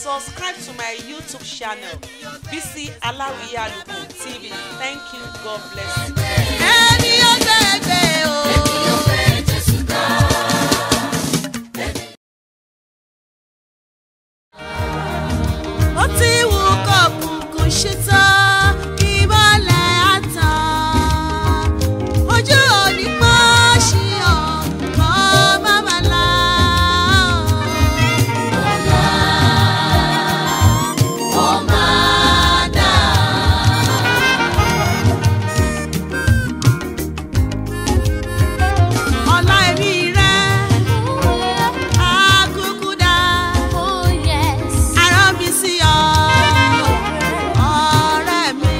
subscribe to my YouTube channel, BC Alawiye Aluko TV. Thank you. God bless you. ẹni ó gbẹgbẹ o. ó ti wù kọ̀ọ̀kùnkùn ṣetán ìmọ̀lẹ̀ àtàn ojú òní pọ́ sí ọ̀ kọ́ bàbá la. ọ̀la ó máa dà. ọ̀la ẹ̀mí rẹ̀ á kúkú dá. Arán mi sí ọ, ọ̀rẹ́ mi.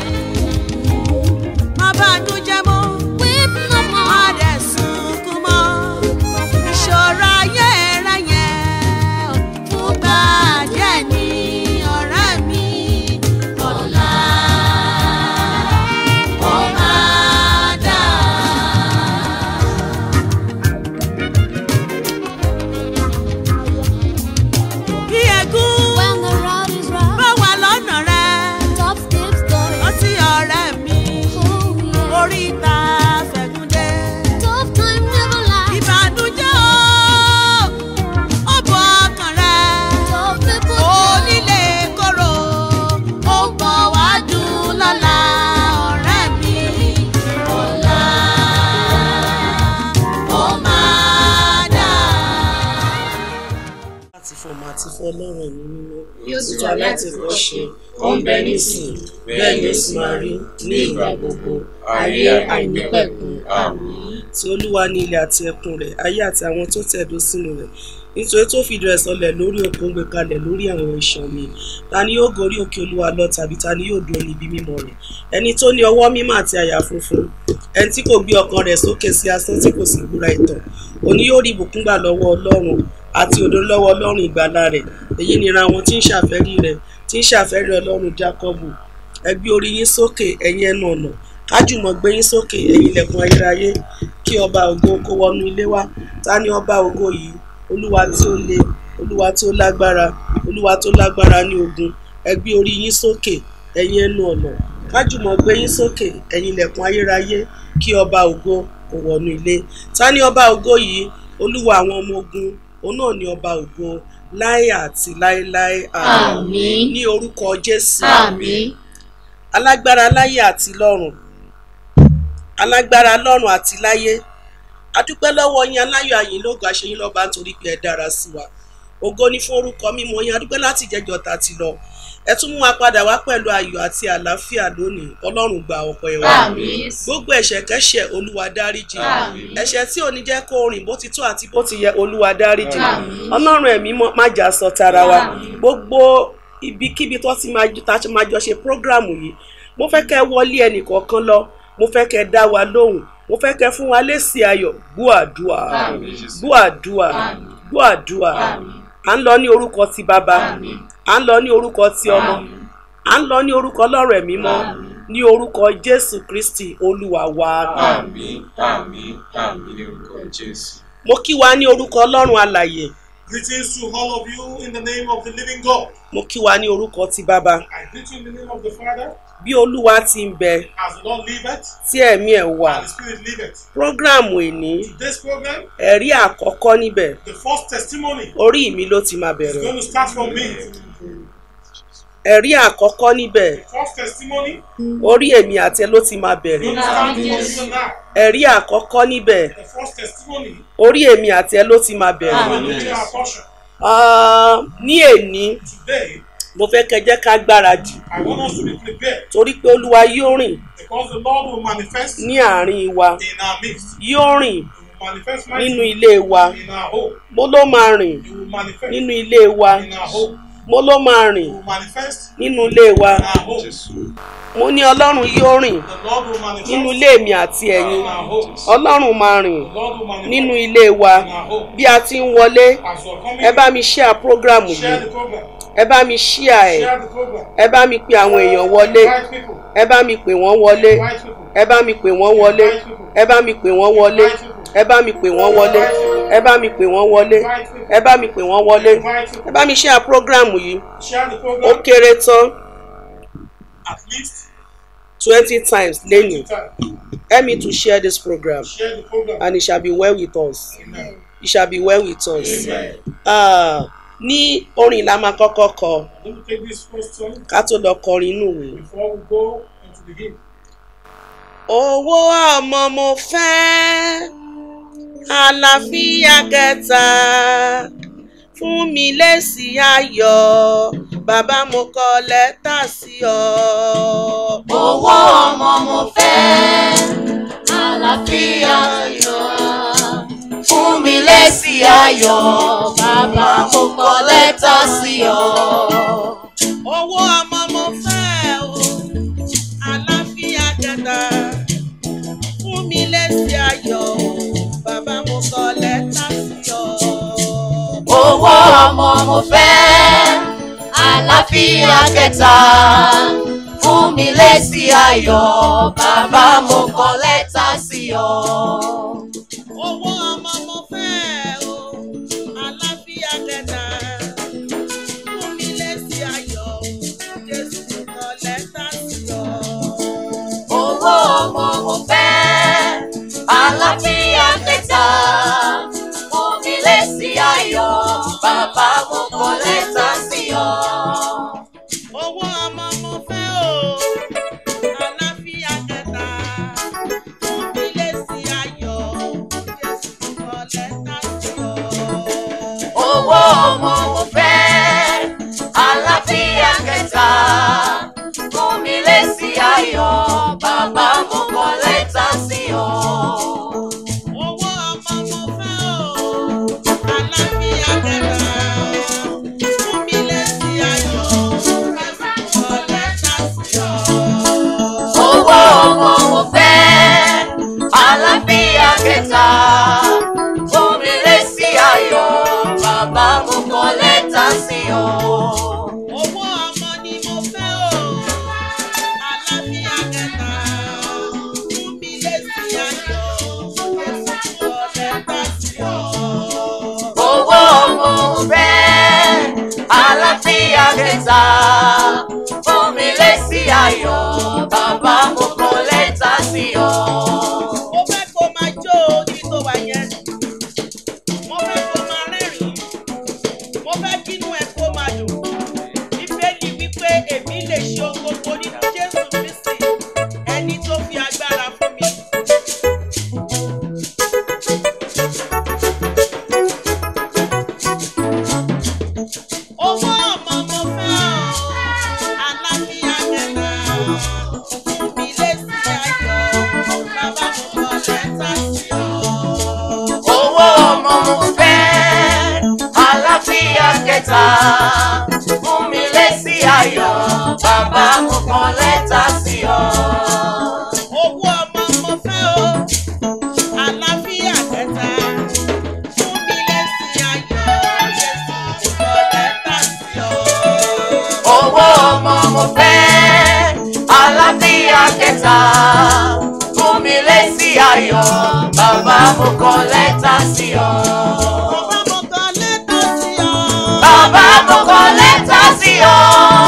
Má bànújẹ́ mọ́, má dẹ̀ sunkún mọ́. Ìṣòro ayé rẹ yẹn fúngbà díẹ̀ ní ọ̀rẹ́ mi. Ọ̀la ó máa dà. Bí ẹ̀gún bá wà lọ́nà rẹ̀, ó ti ọ̀rẹ́ mi. Oríta fẹ̀gúndé. Ìbànújẹ́ o, ó bọ ọkàn rẹ̀. Onílé kóró, ó ń bọ̀ wá dùn lọ́la ọ̀rẹ́ mi. Ọ̀la ó máa dà. láti fọmọ àti fún ọlọ́run ẹ̀mí mímọ́ bí ó ti wà láti kọ́ ṣe ó ń bẹ nísìn bẹ́ẹ̀ ni ó sì máa rí ní ìgbà gbogbo ayé àìnípẹ̀kun àmín. tí olúwa ní ilẹ̀ àti ẹkùn rẹ̀ ayé àti àwọn tó tẹ̀dó sínú rẹ̀ nítorí tó fìdí rẹ̀ sọlẹ̀ lórí òkun gbé kalẹ̀ lórí àwọn ìṣàn mi ta ni yóò gorí òkè olúwa lọ tàbí ta ni yóò dúró níbi mímọ́ rẹ̀ ẹni tó ní ọwọ́ mímọ́ àti àyà funfun ẹni tí kò gbé ọkàn rẹ̀ sókè sí asán tí kò sì búra ìtàn òní yóò rí ìbùkún gbà lọ́wọ́ ọlọ́run àti òdo lọ́wọ́ ọlọ́run ìgbàlà rẹ̀ èyí nira àwọn tí ń ṣàfẹ́rí rẹ̀ tí ń ṣàfẹ́rí ọlọ́run jákọ́bù ẹ gbé orí yín sókè ẹ̀yin ẹnu ọ̀nà kájùmọ̀ gbé yín sókè ẹ̀yin ilẹ̀kùn ayérayé kí ọba ògo kó wọnú ilé wa ta ni ọba ògo yìí olúwa tí ó le olúwa tí ó lágbára olúwa tó lágbára ní ogun ẹ gbé orí yín sókè ẹ̀yin ẹnu ọ̀nà kájùmọ̀ gbé yín sókè ẹ̀yin ilẹ̀kùn ayérayé kí ọba ògo kó wọnú ilé ta ni ọba ògo yìí olúwa àwọn ọmọ ogun òun náà ni ọba ògo láé àti láéláé Àmín. ní orúkọ jésù Àmín. alágbára láyé àti lọ́run alágbára lọ́run àti láyé adúpẹ́ lọ́wọ́ yín aláyọ̀ àyìn lógo àṣeyín lọ́ba nítorí pé ẹ dára sí wa ògo ni fún orúkọ mímọ́ yín adúpẹ́ láti jẹjọ ta ti lọ ẹ tún mú wa padà wá pẹ̀lú ayọ̀ àti àlàáfíà lónìí ọlọ́run gba ọpẹ́ wa Àmín. gbogbo ẹ̀ṣẹ̀ kẹ́ṣẹ̀ olúwa dáríjì Àmín. ẹ̀ṣẹ̀ tí ò ní jẹ́ kó rìn bó ti tó àti bó ti yẹ olúwa dáríjì Àmín. ọlọ́run ẹ̀mí mọ́- má jà sọ tara wa Àmín. gbogbo ibikíbi tó ti máa tá a ti máa jọ ṣe prógráàmù yìí mo fẹ́ kẹ́ wọlé ẹnì kọ̀ọ̀kan lọ mo fẹ́ kẹ́ dá wa lóhùn mo fẹ́ kẹ́ fún wa lésì ayọ̀ gbọ́ àdúà Àmín. gbọ́ àdúà Àmín. gbọ́ àdúà Àmín. à ń lọ ní orúkọ ti bàbá Àmín. à ń lọ ní orúkọ ti ọmọ Àmín. à ń lọ ní orúkọ ọlọ́run ẹ̀mí mọ́ Àmín. ní orúkọ jésù kristi olúwa wa Àmín, àmín, àmín ní orúkọ Jésù. mo kí wa ní orúkọ ọlọ́run alàyè Greetings to all of you in the name of the living God. mo kí wa ní orúkọ ti bàbá I greet you in the name of the Father, bí olúwa ti ń bẹ as the Lord liveth, tí ẹ̀mí ẹ̀ wà and the Spirit liveth. prógráàmù ìní Today's program, ẹ̀rí àkọ́kọ́ níbẹ̀ the first testimony, orí mi ló ti máa is bẹ̀rẹ̀ going to start from me. ẹ̀rí àkọ́kọ́ níbẹ̀ The first testimony orí èmi àti ẹ ló ti máa is bẹ̀rẹ̀ going to start from you now. ẹ̀rí àkọ́kọ́ níbẹ̀ The first testimony orí èmi àti ẹ ló ti máa is bẹ̀rẹ̀ going to be our portion. Ah, ní èní Today, mo fẹ́ kẹ́ jẹ́ ká gbáradì I want us to be prepared torí pé olúwa yóò rìn because the Lord will manifest ní àárín wa in our midst. yóò rìn He will manifest nínú mightily ilé wa in our home. mo ló máa rìn He will manifest nínú ilé wa in our home. mo ló máa He rìn will manifest nínú ilé wa in our home. mo ní ọlọ́run yóò rìn The Lord will manifest nínú ilé mi àti ẹ̀yin in our homes. ọlọ́run máa rìn The Lord will manifest nínú ilé wa in our home. bí a ti ń wọlé As you are coming, ẹ bá mi share program yìí share the program. ẹ bá mi share ẹ Share the program. ẹ bá mi pe àwọn èèyàn wọlé Invite people. ẹ bá mi pè wọ́n wọlé Invite people. ẹ bá mi pè wọ́n wọlé ẹ bá mi pè wọ́n wọlé ẹ bá mi pè wọ́n wọlé ẹ bá mi pè wọ́n wọlé ẹ bá mi pè wọ́n wọlé ẹ bá mi share program yìí Share the ó program kéré tán at least twenty times lẹ́yìn two times. help me to share this program Share the program. and it shall be well with us Amen. it shall be well with us. Amen. Ah, ní orin la máa kọ́kọ́ kọ Let me take this first song ká tó lọ kọrin inú ìwé. before we go into the hymn. owó ọmọ mo fẹ́ àlàáfíà kẹta fún mi lésì ayọ̀ bàbá mo kọ lẹ́tà sí ọ. owó ọmọ mo fẹ́ àlàáfíà yọ fún mi lésì ayọ̀ bàbá mo kọ lẹ́tà sí ọ. owó ọmọ mo fẹ́ o àlàáfíà kẹta fún mi lésì ayọ̀ bàbá mo kọ lẹ́tà sí ọ. owó ọmọ mo fẹ́ àlàáfíà kẹta fún mi lésì ayọ̀ bàbá mo kọ lẹ́tà sí ọ. owó ọmọ mo fẹ́ o àlàáfíà kẹta fún mi lésì ayọ̀ jésù kọ lẹ́tà sí ọ. owó ọmọ mo fẹ́ àlàáfíà kẹta fún mi lésì ayọ̀ bàbá mo kọ lẹ́tà sí ọ. owó ọmọ mo fẹ́ o àlàáfíà kẹta fún mi lésì ayọ̀ jésù kọ lẹ́tà sí ọ. owó ọmọ mo fẹ́ àlàáfíà kẹta fún mi lésì ayọ̀ bàbá mo kọ lẹ́tà sí ọ. owó ọmọ mo fẹ́ o àlàáfíà kẹta fún mi lésì ayọ̀ jésù kọ lẹ́tà sí ọ. owó ọmọ mo fẹ́ àlàáfíà kẹta fún mi lésì ayọ̀ bàbá mo kọ lẹ́tà sí ọ. owó ọmọ ni mo fẹ́ o àlàáfíà kẹta fún mi lésì ayọ̀ jésù kọ lẹ́tà sí ọ. owó ọmọ mo fẹ́ àlàáfíà kẹta fún mi lésì ayọ̀ bàbá mo kọ lẹ́tà sí ọ. mo fẹ́ kó máa jó ojú tó wà yẹn mo fẹ́ kó máa rẹ́rìn-ín mo fẹ́ kínú ẹ kó máa dùn bíbélì wípé èmi lè ṣe ohun gbogbo nínú jésù kristi ẹni tó fi agbára fún mi. owó ọmọ mo fẹ́ o àlàáfíà kẹta fún mi lésì ayọ̀ bàbá mo kọ lẹ́tà sí ọ. owó ọmọ mo fẹ́ àlàáfíà kẹta fún mi lésì ayọ̀ bàbá mo kọ lẹ́tà sí ọ. owó ọmọ mo fẹ́ o àlàáfíà kẹta fún mi lésì ayọ̀ jésù mo kọ lẹ́tà sí ọ. owó ọmọ mo fẹ́ àlàáfíà kẹta fún mi lésì ayọ̀ bàbá mo kọ lẹ́tà sí ọ. bàbá mo kọ lẹ́tà sí ọ. bàbá mo kọ lẹ́tà sí ọ.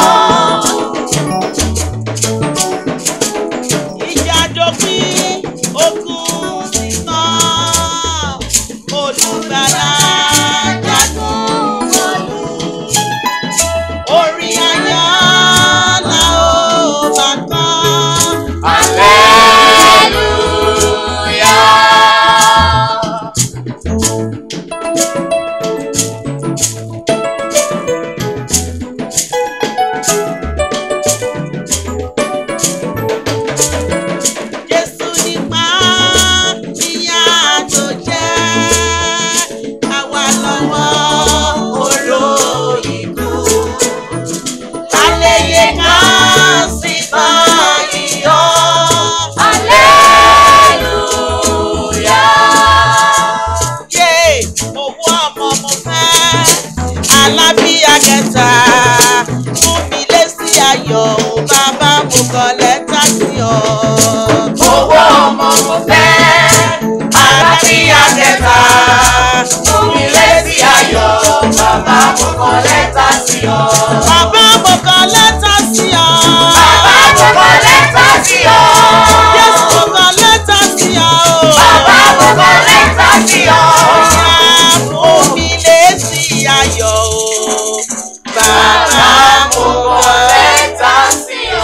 ìjà dópin ogun ti tán olùgbàlà jagun wọlú orin ayọ̀ la ó bá kọ́. Hallelujah. Jésù ayọ̀. bàbá mo kọ lẹ́tà sí ọ. Bàbá mo kọ lẹ́tà sí ọ. Jésù mo kọ lẹ́tà sí ọ. Bàbá mo kọ lẹ́tà sí ọ. Bàbá fún mi lésì ayọ̀ o. Bàbá mo kọ lẹ́tà sí ọ.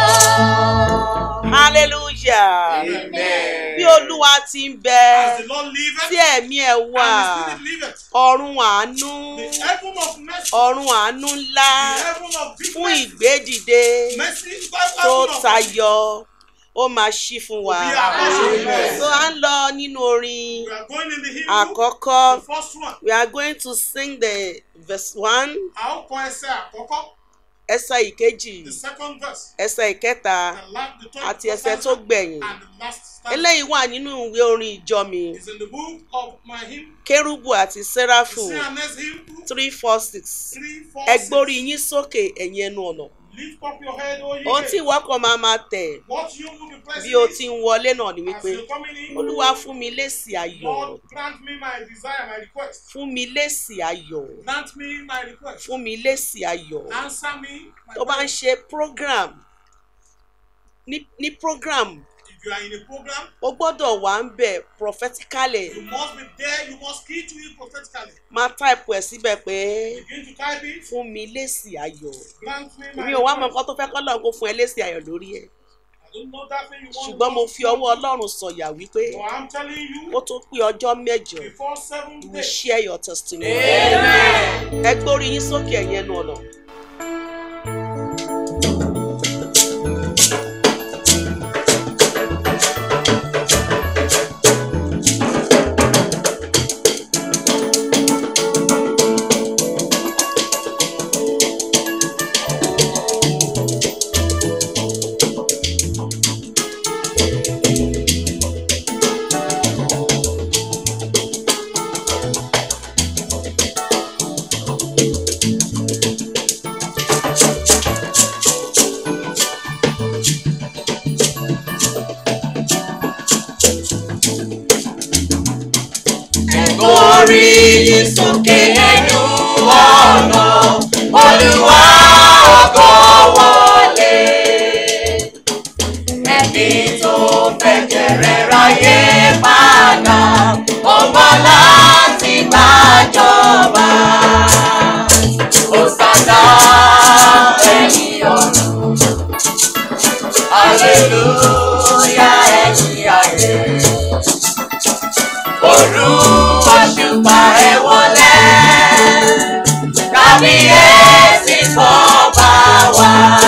Hallelujah. Amen. Bí Olúwa ti ń bẹ, As the Lord liveth, tí ẹ̀mí ẹ̀ wà, and the Spirit liveth, ọ̀run àánú, the heaven of mercy, ọ̀run àánú ńlá the heaven of big fún mercy, ìgbédìde mercy, the tó heaven of mercy. tayọ, ó máa ṣí fún wa. Bí a bá ṣe Amen. So à ń lọ nínú orin We are going in the hymn book, àkọ́kọ́. the first one. We are going to sing the verse one, A ó kọ ẹsẹ̀ àkọ́kọ́, ẹsẹ̀ ìkejì, the second verse, ẹsẹ̀ ìkẹta the last, the third, àti the ẹsẹ̀ first tó stanza, gbẹ̀yìn. and the last stanza. Eléyìí wà nínú ìwé orin ìjọ mi. is in the book of my hymn, Kérúbù àti the Séráfù CNS hymn book, three four six. three, four, Ẹ six. gbórí yín sókè ẹ̀yin ẹnu ọ̀nà. Lift up your head, O ye Ohun tí gates. ìwọ kan máa máa tẹ̀ What you will be pressing bí o is, ti ń wọlé náà ni as wípé you're coming in, Olúwa fún mi lésì ayọ̀. Lord, grant me my desire, my request. Fún mi lésì ayọ̀. Grant me my request. Fún mi lésì ayọ̀. Answer me my Tó bá ń prayer. ṣe program ní ní program If you are in a program, o gbọ́dọ̀ wà ń bẹ̀ prophetically you must be there, you must key to it prophetically. máa type ẹ̀ síbẹ̀ pé Begin to type it. fún mi lésì ayọ̀. Grant me my mi ò wá mọ request. nǹkan tó fẹ́ kọ́ lọ́run kó fún ẹ lésì ayọ̀ lórí ẹ̀ I don't know that thing you want. ṣùgbọ́n mo God fi to ọwọ́ do. ọlọ́run sọ̀yà wípé But I'm telling kó you, tó pé ọjọ́ mẹ́jọ before seven you will days, share your testimony. Amen. ẹ gbórí yín sókè ẹ̀yìn ẹnu ọ̀nà. Orí yín sókè ẹnu ọ̀nà, Olúwa ògo wọlé. Ẹni tó fẹ́ kẹrẹ ráyé padà, ó bọ́ láti gbàjọba. Hosanna ẹ̀yìn ọ̀run, Hallelujah ẹ̀yìn ayé òru òṣùpá ẹ wọlé kábíyèsí fọba wa.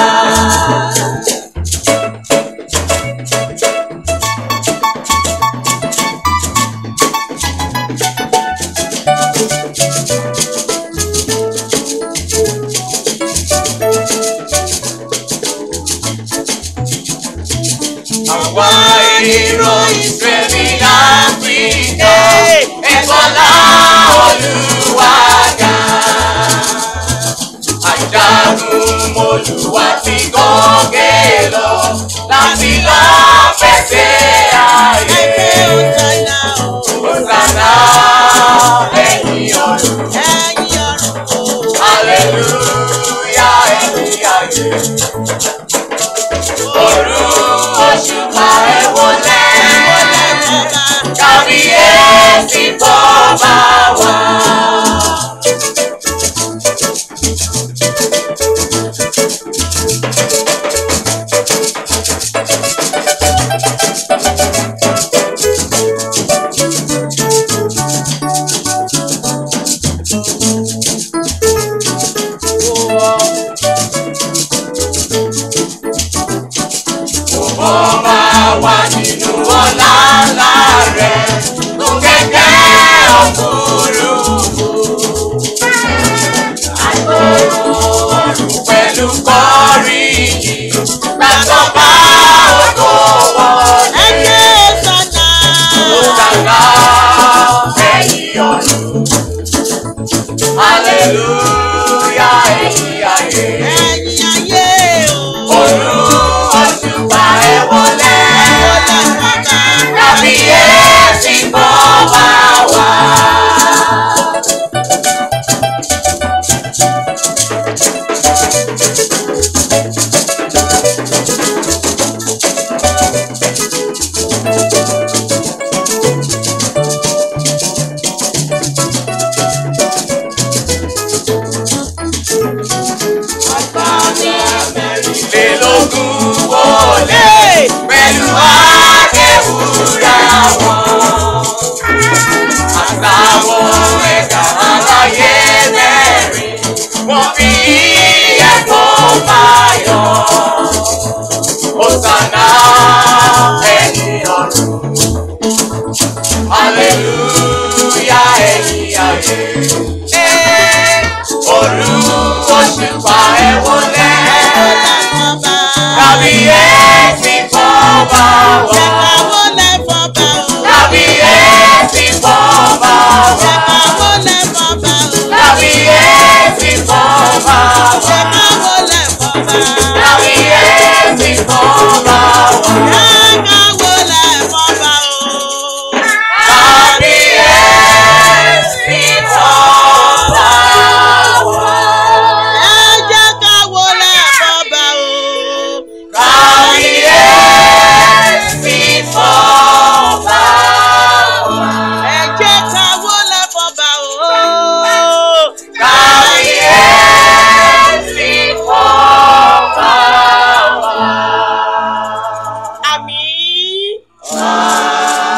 àwa èrò ìsẹ̀mí láfíríkà ẹ̀fọ́lá olùwàgà. Àjàgùn olùwà ti gòkè lọ láti lọ fẹsẹ̀ ayé. Hosanna o, Hosanna ẹ̀yìn ọ̀run, ẹ̀yin ọ̀run o. hallelujah ẹ̀yìn ayé. Òru òṣùpá ẹ̀ wọlé. Kábíyèsí fọba wa. Ó máa wà nínú ọlá ńlá rẹ̀ tó kẹ̀kẹ́ òfurufú. Àgbòrò ọ̀run pẹ̀lú kọ́rí yìí gbàtọ́ bá ògo wọlé. Hosanna. Hosanna ẹ̀yìn ọ̀run. Hallelujah ẹ̀yìn ayé. Ẹ̀yin ayé o. Òru òṣùpá ẹ̀ wọlé. Hosanna. wá. káwọ́ lẹ̀ fọba o. Kábíyèsí fọ́ba ṣe wá. káwọ́ lẹ̀ fọba o. Kábíyèsí fọ́ba ṣe wá. káwọ́ lẹ̀ fọba. Kábíyèsí fọ́ba wá. ṣe káwọ́ lẹ̀ fọba o. Kábíyèsí fọ́ba wá. ẹ jẹ́ káwọ́ lẹ̀ fọba o. Kábíyèsí fọ́ba wá. ẹ jẹ́ káwọ́ lẹ̀ fọba o. Kábíyèsí fọ́ba wá. àmín.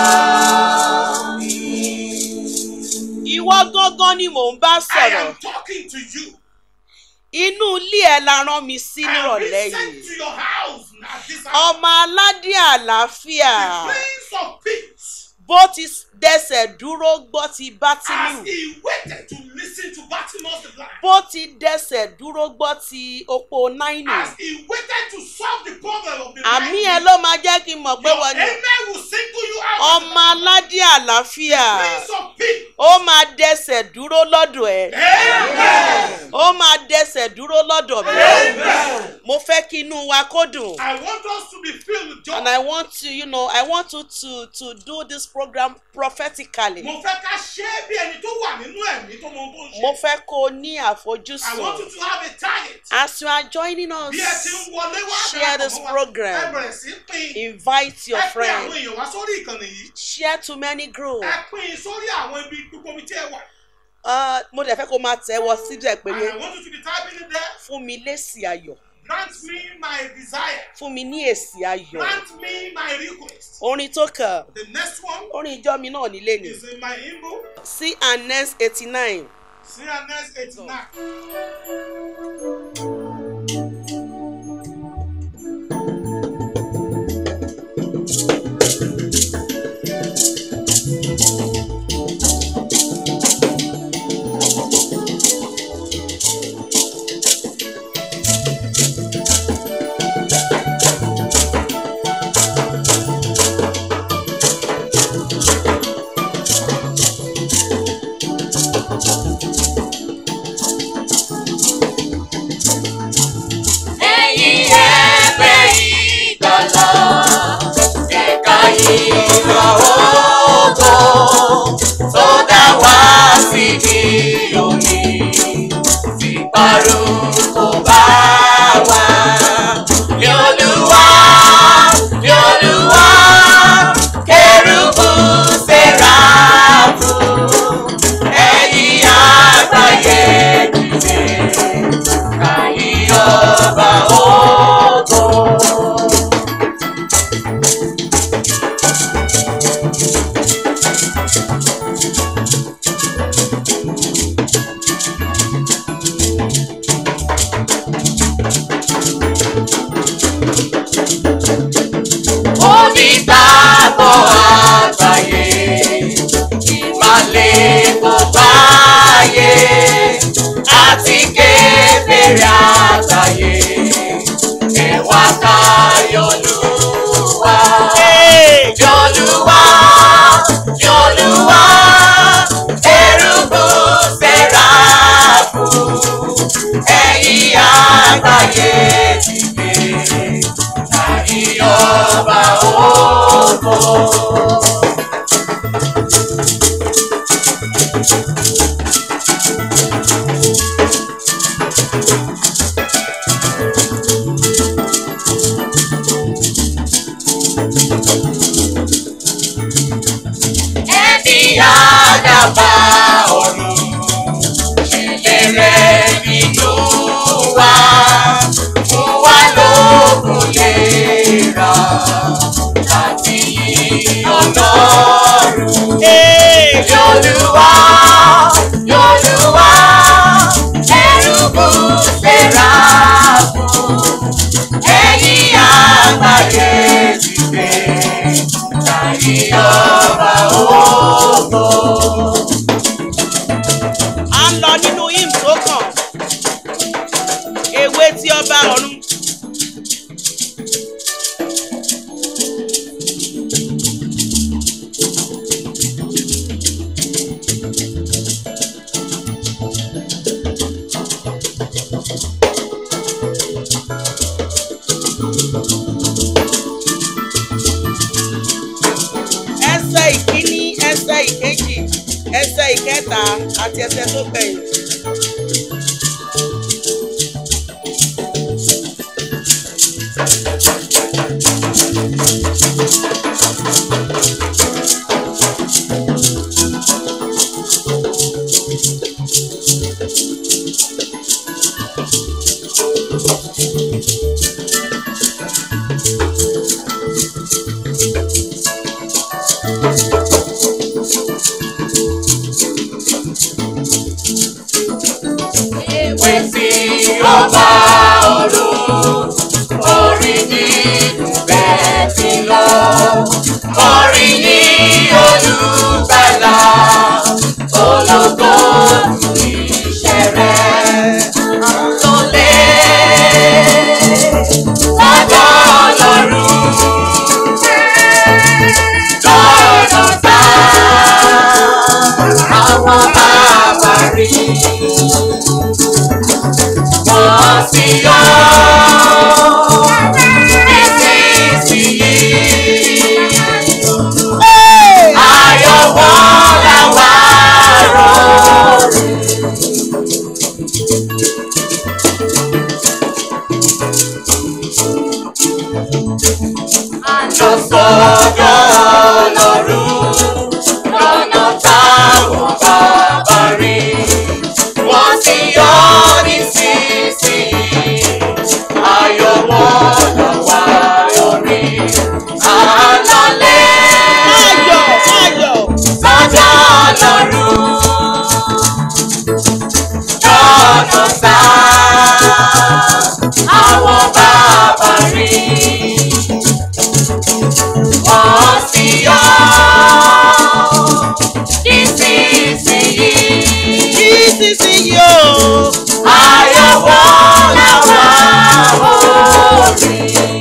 ìwọ gángan ni mò ń bá I sọ̀rọ̀ am talking to you. inú ilé ẹ la rán mi sí I am nírọ̀lẹ́ being sent yìí to your house now this hour. ọmọ aládé àlàáfíà The Prince of Peace, bó ti dẹsẹ̀ dúró gbọ́ ti as bátìmù he waited to listen to Bartimaeus the blind, bó ti dẹsẹ̀ dúró gbọ́ ti opó náínì as he waited to solve the problem of the àmì blind, ẹ ló máa jẹ́ kí n mọ̀ pé your wọ́n ni amen will single you out. ọmọ aládé àlàáfíà Prince of Peace. ó máa dẹsẹ̀ dúró lọ́dọ̀ ẹ̀ Amen. ó máa dẹsẹ̀ dúró lọ́dọ̀ mi Amen. mo fẹ́ kí inú wa kó dùn. I want us to be filled with joy. and I want to, you know, I want you to to do this program prophetically. Mo fẹ́ ká ṣe é bí ẹni tó wà nínú ẹ̀mí tó mọ ohun tó ń ṣe. Mo fẹ́ kó o ní I want you àfojúsùn. to have a target. As you are joining us, Bí ẹ ti ń wọlé wá share this darapọ̀ mọ́ wa, program. Ẹ bẹ̀rẹ̀ sí pín. invite your Ẹ pín àwọn friends, èèyàn wá sórí ìkànnì yìí. share to many groups. Ẹ pín sórí àwọn ibi gbogbo ibi tí ẹ wà. Uh, mo dẹ̀ fẹ́ kó o máa tẹ̀ wọ síbẹ̀ pé And I want you to be typing it there. fún mi lésì ayọ̀, Grant me my desire. fún mi ní èsì ayọ̀. Grant me my request. Orin tó kàn, The next one orin ìjọ mi náà nílé ni. is in my hymnal. C and next eighty nine. CNS 89. Ẹ̀yin ẹgbẹ́ ìgbàlà, ẹ̀ka ìlọ ògo tó dá wá síbi òní. Ìparun kò bá wa. Ní Olúwa, ní Olúwa, kérúbù séráfù, ẹ̀yin àgbáyé dìde. Kàyí ọba ògo. Onígbàgbọ́ àgbáyé, ìmàlẹ̀ kò báyé, àti kébèrè àgbáyé, ẹ̀wà káyọ̀lúwa. Yọ̀lúwa, Yọ̀lúwa, erùbù sẹ́ráfù, ẹ̀yin àgbáyé dìde, ẹ̀yin ọba ògo. ẹni àdàbà ọ̀run ìlérè nínú wa fún wa lókun lera àti ọlọ́run. Yolúwa, Yolúwa, ẹrúbù lera fún ẹ̀yin àgbáyé dìde láyé ọba ògo. a ń lọ nínú hymn tó kàn ewé tí ọba ọ̀run ẹsẹ̀ ìkẹta àti ẹsẹ̀ tó gbẹ̀yìn. Ewé tí ó bá ọ̀run, orí nínú bẹ́ẹ̀ ti lọ. Orí ní olùgbàlà, ológo nù iṣẹ́ rẹ̀. Lólè lọ́dọ̀ ọlọ́run, lọ́dọ̀ tá àwọn bàbá rí wọ́n sì yọ nísinsìnyí. Ayọ̀ wọn làwa rọrùn. Àjọ sọ́dọ̀ Ọlọ́run lọ́nà táwọn bàbá rí wọ́n ti yọ nísinsìnyí ayọ̀ wọn lọ wá lórí àlọ́lẹ̀ ayọ̀ ayọ̀ sọ́jọ́ ọlọ́run lọ́nà tá àwọn bàbá rí wọ́n ti yọ nísinsìnyí. nísinsìnyí o. Ayọ̀ wọn làwa orí.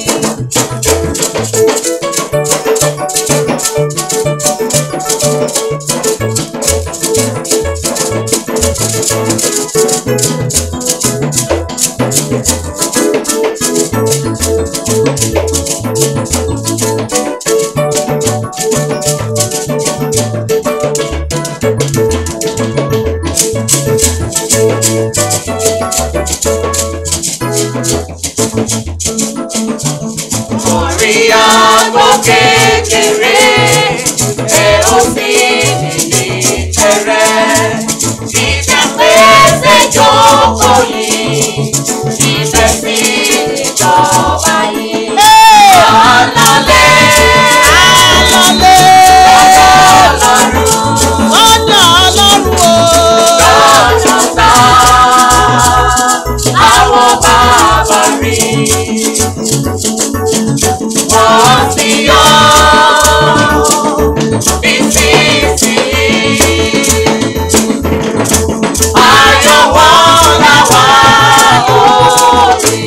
Orí àgọ́ kékeré, ẹ ó sì ní tẹ̀rẹ̀. Ìjà pèsè jókòó yìí, ìfẹ́ sí ìjọba yìí. Àlọ́lẹ̀ alọ́lẹ̀ Ọlọ́run ọ̀dọ̀ ọlọ́run o. lọ́jọ́ tá àwọn bàbá rí. Wọ́n ti yọ nísinsìnyí. Ayọ̀ wọn làwa orí.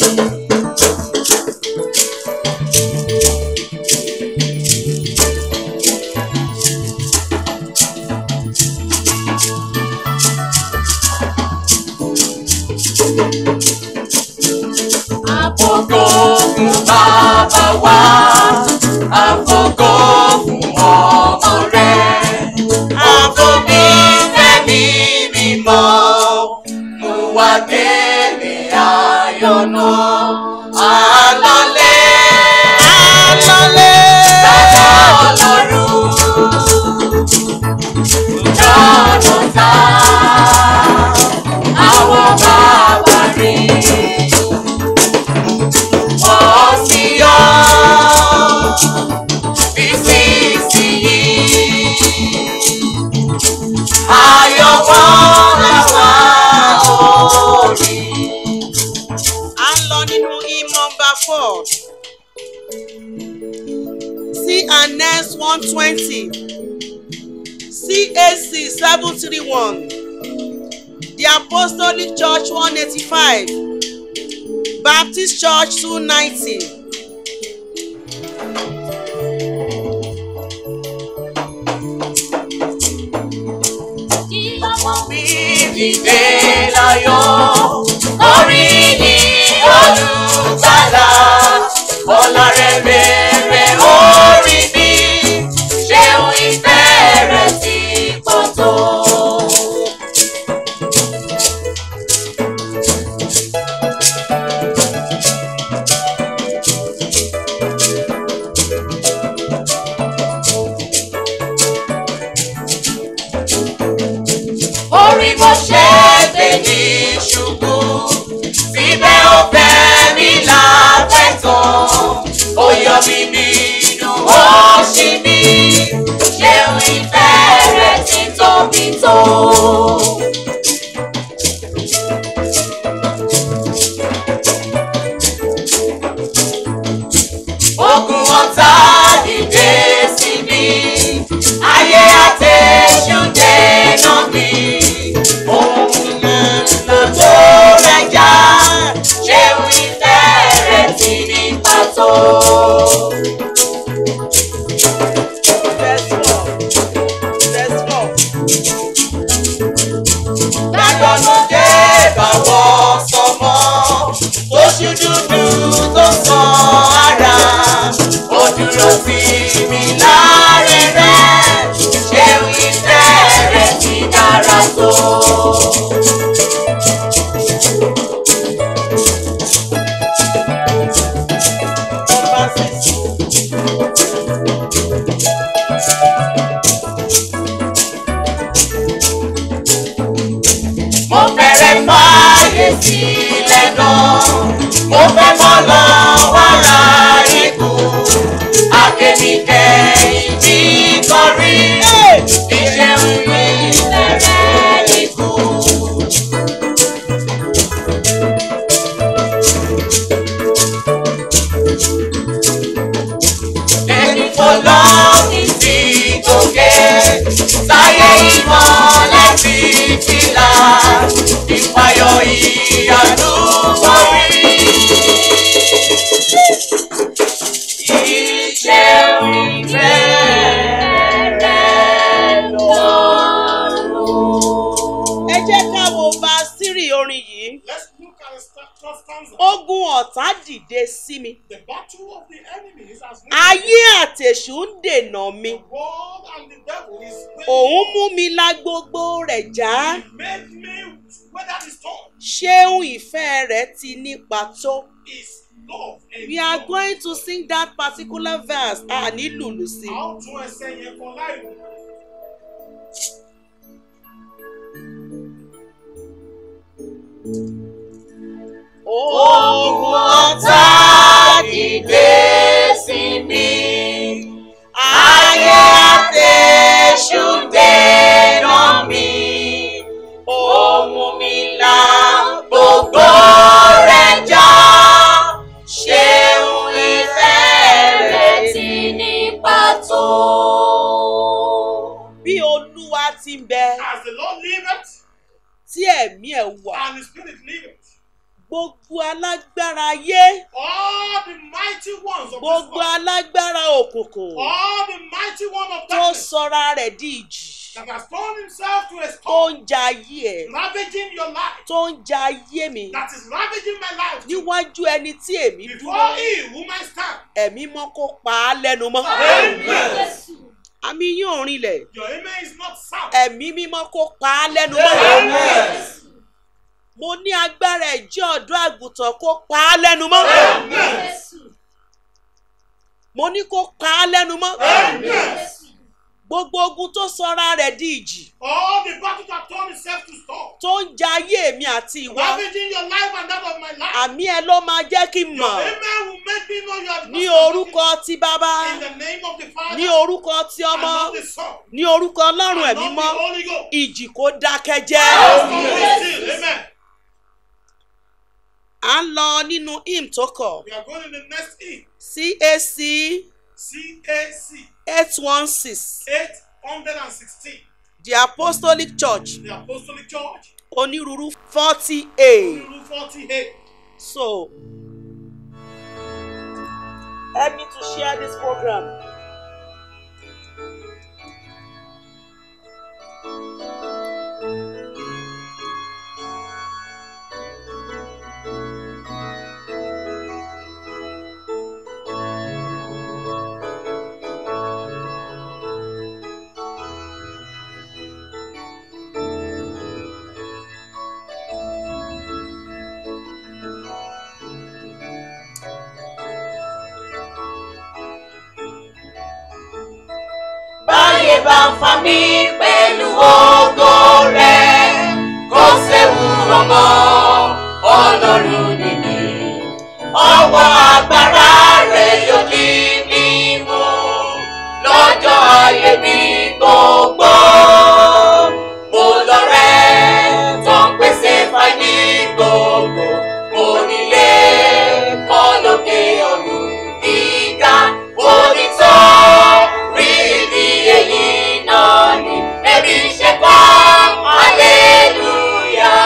Àfògo fún bàbá wa, àfògo fún ọmọ rẹ̀. Àfòmí fẹ́mi mímọ́, mú wa délé ayọ̀ náà. Àlọ́lẹ̀ alọ́lẹ̀ bàbá ọlọ́run, jọ̀nà ta àwọn bàbá rí wọ́n sì yọ nísinsìnyí. Ayọ̀ wọn làwa orí. à ń lọ nínú hymn number four c and next one twenty cac seven three one the apostolic church one eighty five baptist church two ninety. mi dìde láyọ̀ orí ni olùgbàlà ọ̀la rẹ̀ rere orí mi ṣeun ìfẹ́ rẹ̀ ti pọ̀ tó. mo ṣe gbé ní ṣubú síbẹ̀ ó fẹ́ mi láfẹ̀tàn ó yọ mí nínú òṣì mi ṣeun ìfẹ́ rẹ̀ ti tóbi tó. ogun ọ̀tá dìde sí mi ayé àtẹ̀sùn dènà mi òun ló tó rẹ̀ já ṣeun ìfẹ́ rẹ̀ ti ní pàtó. Verse four. Verse four. Lágbọ́nú dé bàwọ̀ sọmọ, oṣù dúdú tó sàn ara. Ó dúró sí mi láre rẹ̀, ṣeun ìfẹ́ rẹ̀ ti dára tó. Number six. Mo fẹ́rẹ̀ fààyè sílẹ̀ náà, mo fẹ́ mọ́ lọ wàrà ikú. Akémi kẹ́yìn bí kọrí, ìṣeun mi fẹ́rẹ̀ ikú. ẹni fọlọ́ ní sí gòkè sáyé ìmọ̀lẹ̀ fi fìlà ìpayọ̀ ìyanu borí. Iṣẹ́ ìfẹ́ rẹ̀ lọ́rùn. Ẹ jẹ́ ká wo verse three orin yìí. Let's look at the sta- first stanza. Ogun ọ̀tá dìde sí mi. The battle of the enemies has Ayé àtèṣù ń dènà mi. The world and the devil is Òun mú mi la gbogbo rẹ̀ já. He made me weather the storm. Ṣéun ìfẹ́ rẹ̀ ti nípa tó. His love and We are going to sing that particular verse. A ní lùlù sí. a ó tún ẹsẹ̀ yẹn kan láì wò. Ogun ọ̀tá dìde sí mi. Ayé àtẹ̀sù dènà mi. Ohun mi là gbogbo rẹ̀ já. Ṣeun ìfẹ́ rẹ̀ ti ní pàtó. Bí Olúwa ti ń bẹ As the Lord liveth tí ẹ̀mí ẹ̀ wà. and the Spirit liveth, Gbogbo alágbára ayé. all the mighty ones of this Gbogbo world, alágbára òkùnkùn. all the mighty one of Tó darkness sọra rẹ̀ di ìjì. that has turned himself to a Tó storm, ń ja ayé ẹ̀. ravaging your life, Tó ń ja ayé mi. that is ravaging my life. Níwájú ẹni tí èmi Before dúró. he whom I stand, Ẹ̀mí mọ́ kó pa á lẹ́nu mọ́. Amen. Àmì yín ò rinlẹ̀. your amen is not sound. Ẹ̀mí mímọ́ kó pa á lẹ́nu mọ́. Mo ní agbára ẹ̀jẹ̀ ọ̀dọ́ àgùntàn kó pa á lẹ́nu mọ́. Mo ní kó pa á lẹ́nu mọ́. Gbogbo ogun tó sọra rẹ̀ di ìjì. All the battle that turned itself to storm, Tó ń ja ayé mi àti ìwọ. ravaging your life and that of my life. Àmì ẹ ló máa jẹ́ kí n Your mọ̀. amen will make me know you are the Ní master of orúkọ ti bàbá. In the name of the Father Ní orúkọ ti and ọmọ. of the Son Ní orúkọ Ọlọ́run and ẹ̀mí of the mọ́. Holy Ghost. Ìjì kó dákẹ́ jẹ́. Still, Amen. À ń lọ nínú hymn tó kọ̀. We are going to the next E. CAC CAC eight one six 816. The Apostolic Church The Apostolic Church. onírúurú forty A. Rule 48. So help me to share this program. báyé bá ń fa mí pẹ̀lú ògo rẹ̀ rọ̀ mọ́ ọlọ́run nìyí ọwọ́ agbára rẹ̀ yóò ní mímú lọ́jọ́ ayé mi gbogbo. Mo lọ rẹ̀ tó ń pèsè fáìní gbogbo. Mo nílé kọ́ lókè ọ̀run gíga. Onítọ̀ rí ibi èyí náà ni ẹbí ṣe kọ́ hallelujah.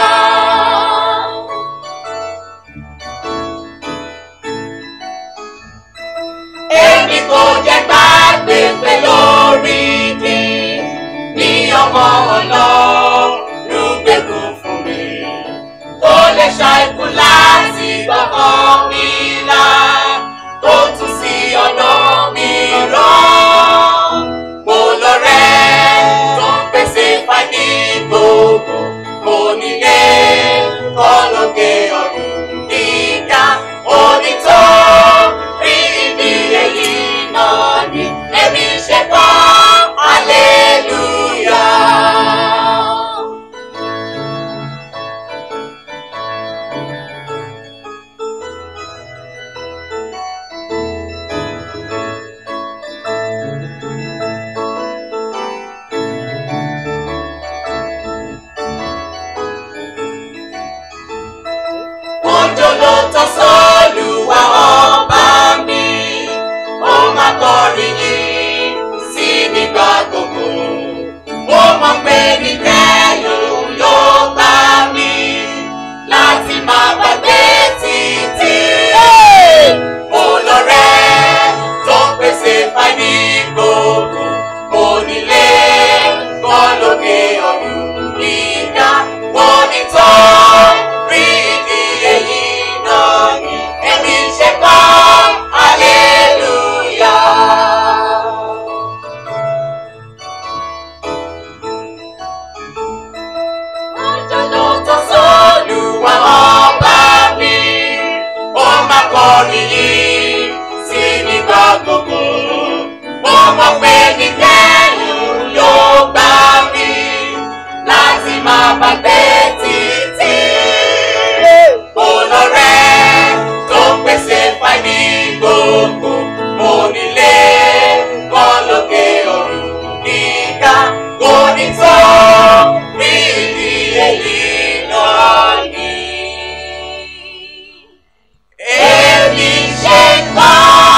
èmi kò jẹ́ gbàgbé pé lórí kí ní ọmọ ọlọ́run gbẹ̀gùn fún mi. kò lè ṣàìkú láti gbọ́kàn mi là tó tún sí ọ̀nà mi rán. mo lọ rẹ̀ tó ń pèsè fáìní gbogbo. mo nílé kọ́ lókè ọ̀run gíga onítọ̀ rí ibi èyí náà ni èmi ṣe kọ́ hallelujah. Òjò ló tọ́ sọ́lùwà ọba mi, ó máa kọrin yìí sí nígbà gbogbo. Mo mọ̀ pé ní kẹ́yìn yóò bá mi láti máa gbàgbé títí. Mo lọ rẹ̀ tó ń pèsè fáìní gbogbo. Mo nílé kọ́ lókè ọ̀run gíga. Mo ní tán rí ìdí èyí náà ni èmi ṣe kọ́ hallelujah. Ọjọ́ ló tọ́ sọ́lùwà ọba mi, ó máa kọrin yìí sí nígbà gbogbo. Mo mọ̀ pé ní kẹ́yìn yóò gbà mí láti máa gbàgbé títí. Mo lọ rẹ̀ tó ń pèsè fáìní gbogbo. Mo nílé kọ́ lókè ọ̀run gíga. Kò ní tó rí ìdí èyí náà ni. Èmi ṣe kọ́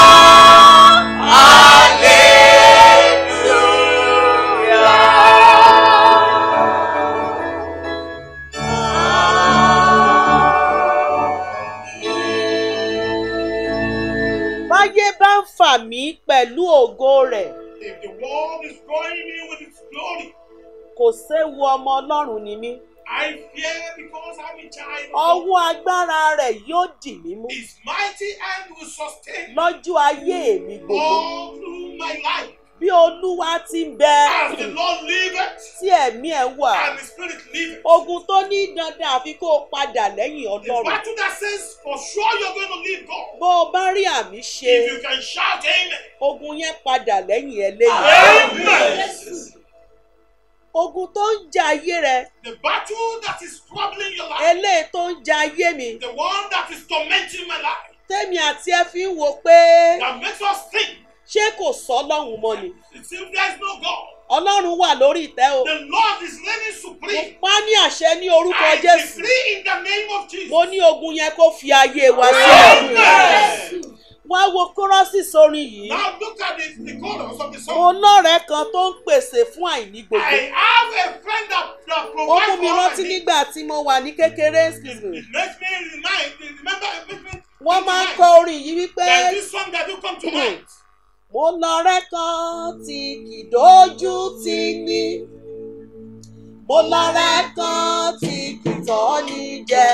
báyé bá ń fà mí pẹ̀lú ògo rẹ̀ If the world is drawing me with its glory, kò séwu ọmọ ọlọ́run ni mí I fear because I'm a child. of God. ọwọ́ agbára rẹ̀ yóò dì mí mú His mighty hand will sustain me lọ́jọ́ ayé mi gbogbo all through my life. bí olúwa ti ń bẹ As the Lord liveth tí ẹ̀mí ẹ̀ wà and the Spirit liveth. ogun tó ní dandan àfi kó o padà lẹ́yìn The ọlọ́run battle that says for sure you're going to leave God. bó o bá rí àmì ṣe If you can shout amen. ogun yẹn padà lẹ́yìn eléyìí Amen. ogun tó ń jà ayé rẹ The battle that is troubling your life. eléyìí tó ń jà ayé mi The one that is tormenting my life. tèmi àti ẹ fi ń wo pé That makes us think. ṣé kò sọ ọlọ́run mọ́ ni It seems there is no God. ọlọ́run wà lórí ìtẹ́ o The Lord is reigning mo supreme. pa á ní àṣẹ ní orúkọ I jésù decree in the name of Jesus. mo ní ogun yẹn kó fi ayé wa sílẹ̀ Amen. wá wo kórọ́sì sórin yìí Now look at the, the chorus of the mo song. lọ́rẹ̀ẹ́ kan tó ń pèsè fún àìní gbogbo I have a friend that, that ó provides mú mi for all rántí my needs. nígbà tí mo wà ní kékeré excuse me. It makes me remind, remember, it makes me wọ́n máa ń think kọ tonight. orin yìí wípé There's this song that do come to mind. mo lọ́rẹ́ kan tí kì í dójú tì ní mo lọ́rẹ́ kan tí kì í tọ́ ní jẹ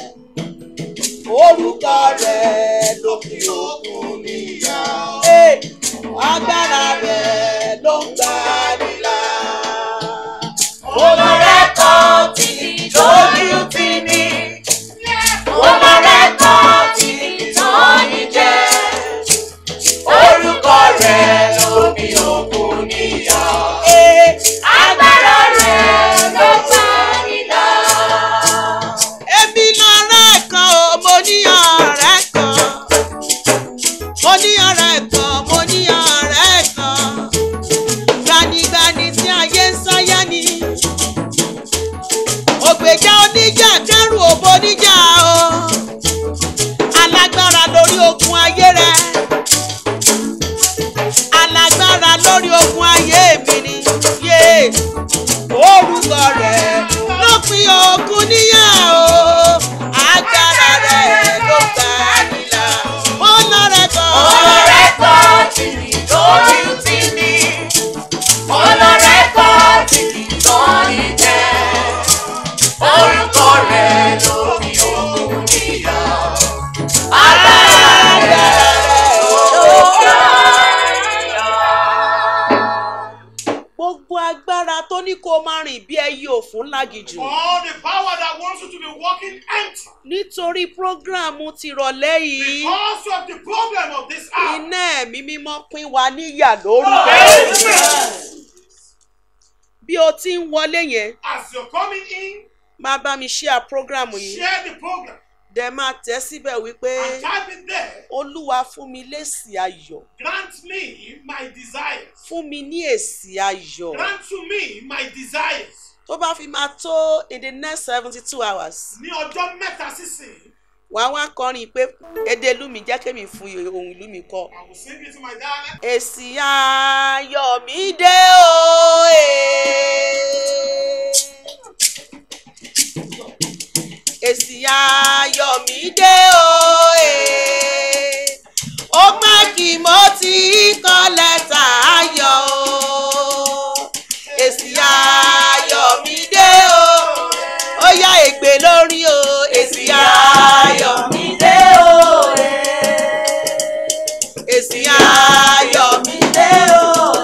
orúkọ rẹ̀ lókè òkun níyà agbára rẹ̀ ló ń gbà nílà. mo lọ́rẹ́ kan tí kì í dójú tì ní mo lọ́rẹ́ kan tí kì í tọ́ ní jẹ Orúkọ rẹ̀ lómi òkun níyà. Ee, Agbára rẹ̀ ló gbà nílà. ogun ayé mi ni yé orúkọ rẹ̀ ló pín ogun níyà o agbára rẹ̀ ló gbà nílà ọ̀nà rẹ̀ kan. Ọlọ́rẹ́ kan tí kì í lójú tì mí. Ọlọ́rẹ́ kan tí kì í tán ní jẹ́. Orúkọ rẹ̀ ló fi òun níyà. Agbára rẹ̀ ló gbà níyà. gbogbo agbára tó ní kó máa rìn bí ẹyẹ òfun lágìjù All the power that wants you to be walking empty nítorí prógráàmù tìrọ̀lẹ́ yìí because of the problem of this hour. iná ẹ̀mí mímọ́ pín wa níyà lórúkọ Amen. bí o ti ń wọlé yẹn As you're coming in, máa bá mi share prógráàmù yìí share the program dẹ̀ máa tẹ̀ síbẹ̀ wípé and type it there. olúwa fún mi lésì ayọ̀ Grant me my desires. fún mi ní èsì ayọ̀ Grant to me my desires. tó bá fi máa tó in the next seventy two hours Ní ọjọ́ mẹ́ta sísìn, wàá wá kọrin pé èdè ìlú mi jẹ́ kémi fún ohun ìlú mi kọ. I will sing it to my dialect. èsì ayọ̀ mi dé o èsì ayọ̀ mi dé o ó má kí mo ti kọ lẹ́tà ayọ̀ o èsì ayọ̀ mi dé o ó yá ègbè lórí o èsì ayọ̀ mi dé o èsì ayọ̀ mi dé o.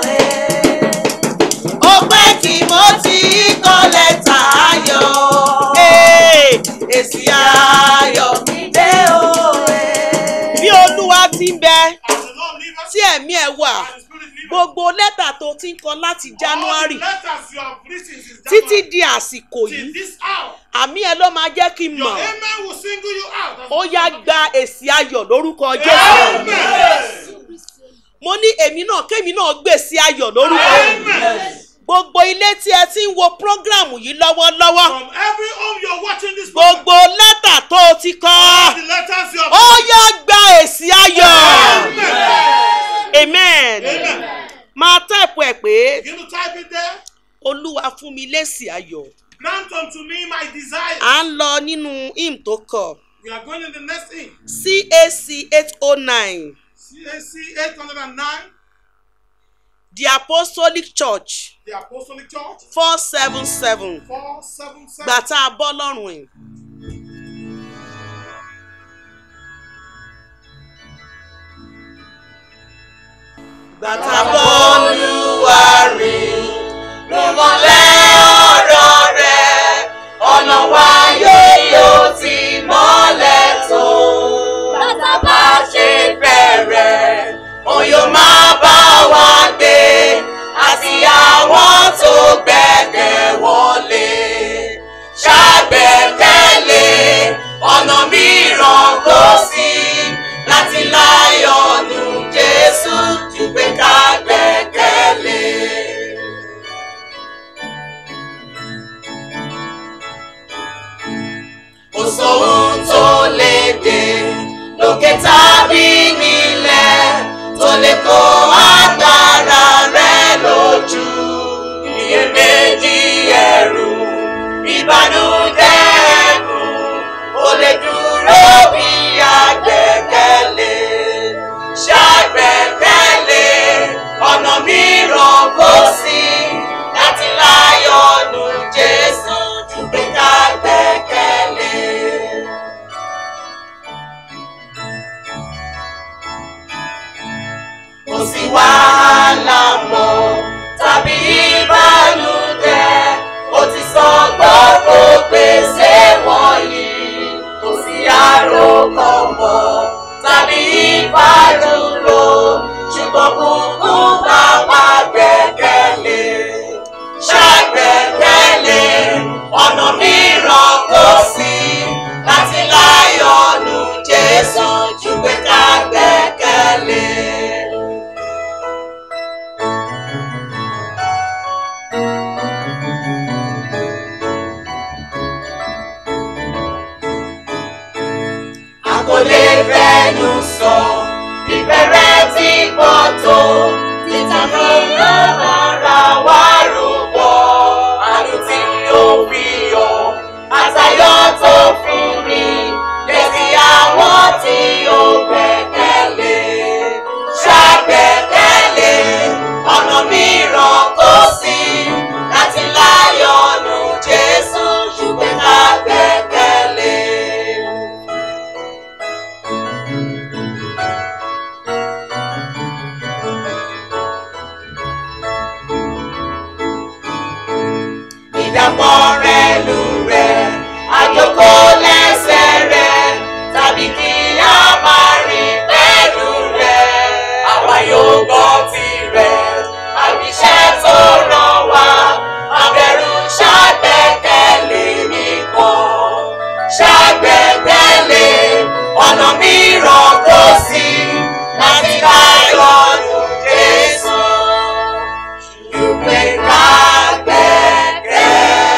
ó pẹ́ kí mo ti kọ lẹ́tà ayọ̀. Ee, èsì ayọ̀ mi dé o. bí olúwa ti ń bẹ As the Lord leave us, tí ẹ̀mí ẹ̀ wà and the Spirit leave us. gbogbo lẹ́tà tó ti ń kọ láti All january the letters you have written since títí January di àsìkò till yìí this hour, àmì ẹ̀ ló máa jẹ́ kí n your mọ̀ amen will single you out. ó yá gba èsì ayọ̀ lórúkọ jésù Amen. mo ní èmi náà kémi náà gbèsè ayọ̀ lórúkọ Amen. gbogbo ilé tí ẹ ti ń wo prógráàmù yìí lọ́wọ́lọ́wọ́ From every home you're watching this program, gbogbo lẹ́tà tó o ti kọ all the letters you have ó yá gba èsì ayọ̀ Amen. amen Amen. máa táìpù ẹ̀ pé Begin to type it there. olúwa fún mi lésì ayọ̀ Grant unto me my desire. à ń lọ nínú hymn tó kọ We are going in the next thing. cac eight oh nine CAC 809, the apostolic church the Apostolic Church, four seven seven 477. gbà tá a bọ́ lọ́rùn ẹ̀. gbà tá a bọ́ Olúwa rìn lùmọ̀lẹ́ ọ̀rọ̀ rẹ̀ ọ̀nà wa yóò yóò ti mọ́lẹ̀ tó. Bàtà bá ṣe bẹ̀rẹ̀ òun yóò máa bá wa gbé àti àwọn tó gbẹ́kẹ̀ wọlé. Ṣàgbẹ́kẹ̀lé ọ̀nà mìíràn kò sí láti láyọ̀ nù Jésù ju pé ká gbẹ́kẹ̀ Ara wa rúbọ, àánú tí ó fi yọ, àtayọ̀ tó fún ni, létí àwọn tí ó gbẹ́kẹ̀lé. Ṣàgbẹ́kẹ̀lé, ọ̀nà mìíràn kò sí, láti láyọ̀ nù Jésù, ṣùgbọ́n ká gbẹ́kẹ̀lé. ìdàpọ̀ rẹ̀ lù rẹ̀ àjòkó lẹ́sẹ̀ rẹ̀ tàbí kí a máa rìn pẹ̀lú rẹ̀ àwa yóò gbọ́ tirẹ̀ àbíṣẹ́ tó ràn wá abẹ́rù ṣàgbẹ́kẹ̀lé nìkan ṣàgbẹ́kẹ̀lé ọ̀nà mìíràn kò sí láti láyọ̀ nù Jésù. Ìwé ká gbẹ́kẹ̀lé.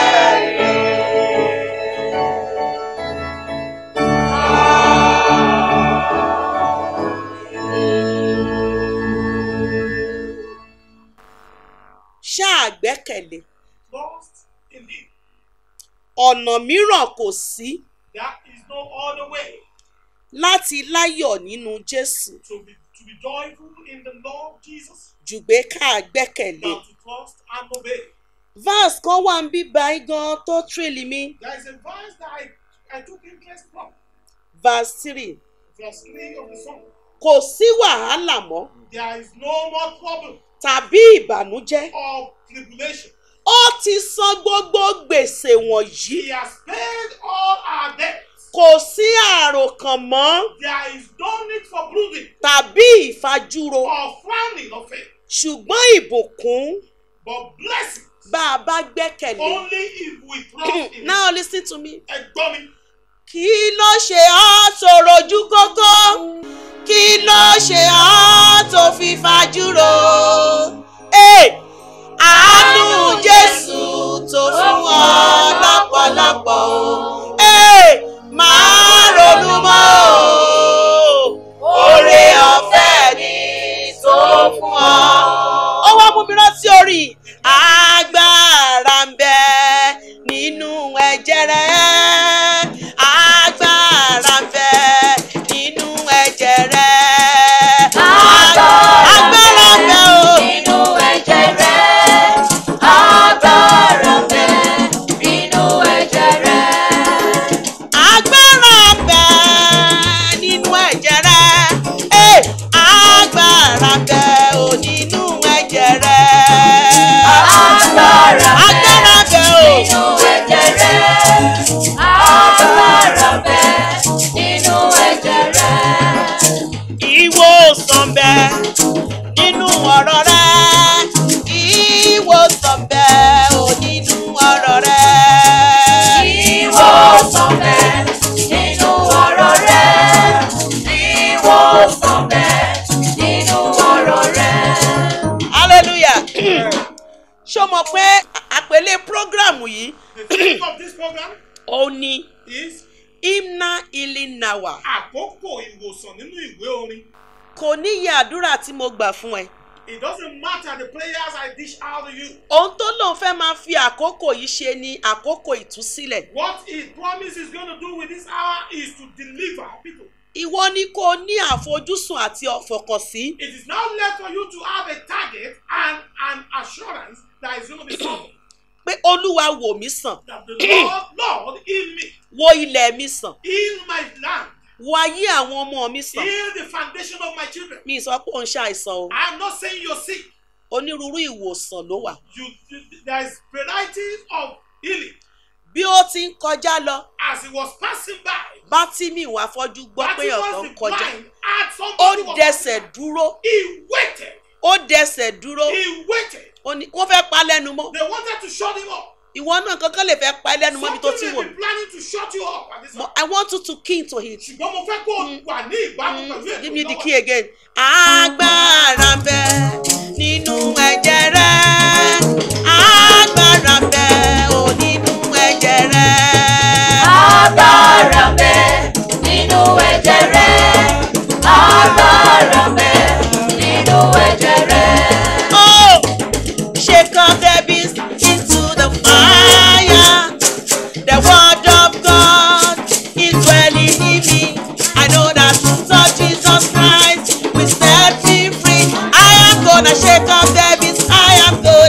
ṣáà gbẹ́kẹ̀lé Trust in Him. ọ̀nà mìíràn kò sí There is no other way láti láyọ̀ nínú jésù to be to be joyful in the Lord Jesus jù pé ká gbẹ́kẹ̀lé. than to trust and obey. verse kan wà ń bí báyìí gan tó tírìlì mi There is a verse that I, I took interest from, verse three verse 3 of the song. kò sí wàhálà mọ́ There is no more trouble tàbí ìbànújẹ́ or tribulation. ó ti san gbogbo gbèsè wọ̀nyí He has paid all our debts. kò sí àròkàn mọ́ There is no need for brooding tàbí ìfajúro or frowning of it, ṣùgbọ́n ìbùkún but blessing bá a bá gbẹ́kẹ̀lé. only if we trust in Him. now listen to me. Ẹ̀gbọ́n mi, kí ló ṣe ọ́ tó rojú kókó kí ló ṣe ọ́ tó fi fajúro. Hey! àánú jésù tó fún ọ lọ́pọ̀lọpọ̀ o. Hey! máa ronú mọ́ o. oore ọ̀fẹ́ ni tó fún ọ. ó wá mú mi rántí orí agbára ń bẹ nínú ẹ̀jẹ̀ rẹ̀ agbára ń bẹ nínú ẹ̀jẹ̀ rẹ̀ agbára ń bẹ o. Nínú ẹ̀jẹ̀ rẹ̀, agbára ń bẹ nínú ẹ̀jẹ̀ rẹ̀. agbára ń bẹ nínú ẹ̀jẹ̀ rẹ̀ Eh, agbára ń bẹ o nínú ẹ̀jẹ̀ rẹ̀ Agbára ń bẹ agbára ń bẹ o. nínú ẹ̀jẹ̀ rẹ̀. Agbára ń bẹ nínú ẹ̀jẹ̀ rẹ̀. ìwòsàn bẹ nínú ọ̀rọ̀ rẹ ìwòsàn bẹ ò nínú ọ̀rọ̀ rẹ. Ìwòsàn bẹ nínú ọ̀rọ̀ rẹ̀. Ìwòsàn bẹ nínú ọ̀rọ̀ rẹ̀. hallelujah ṣó mọ̀ pé àpèlé prógrámù yìí the theme of this program ó ní is imna ilinawa àkókò ìwòsàn nínú ìwé orin. kò níyẹ àdúrà tí mo gbà fún ẹ It doesn't matter the prayers I dish out to you. ohun tó lóun fẹ́ máa fi àkókò yìí ṣe ni àkókò ìtúsílẹ̀ What he promises he's going to do with this hour is to deliver people. ìwọ ni kò ní àfojúsùn àti ọ̀fọ̀kànsí It is now left for you to have a target and an assurance that is going to be solved. pé olúwa wò mí sàn That the Lord, Lord, heal me, wo ilẹ̀ mi sàn heal my land, wo ayé àwọn ọmọ mi sàn heal the foundation of my children. mi sọ pé òun ṣàìsàn o I'm not saying you're sick. onírúurú ìwòsàn ló wà You, you there's varieties of healing. bí ó ti ń kọjá lọ As he was passing by, bátìmí ìwà afọ́jú gbọ́ pé ọ̀kan Bartimaeus ń the kọjá blind had ó somebody was dẹsẹ̀ dúró He waited. ó dẹsẹ̀ dúró He waited. ó ní wọ́n fẹ́ pa á lẹ́nu mọ́ They wanted to shut him up. ìwọ náà kankan lè fẹ́ pa á lẹ́nu mọ́ ibi tó ti Something wò may be planning to shut you up at this Mo- time. I want you to key into it Ṣùgbọ́n mo fẹ́ kó o wà ní ìbámu pẹ̀lú ètò give me the ìlọ́wọ́. key again agbára ń bẹ nínú ẹ̀jẹ̀ rẹ agbára ń bẹ ò nínú ẹ̀jẹ̀ rẹ Agbára ń bẹ nínú ẹ̀jẹ̀ rẹ̀. Agbára ń bẹ nínú ẹ̀jẹ̀ rẹ̀. oh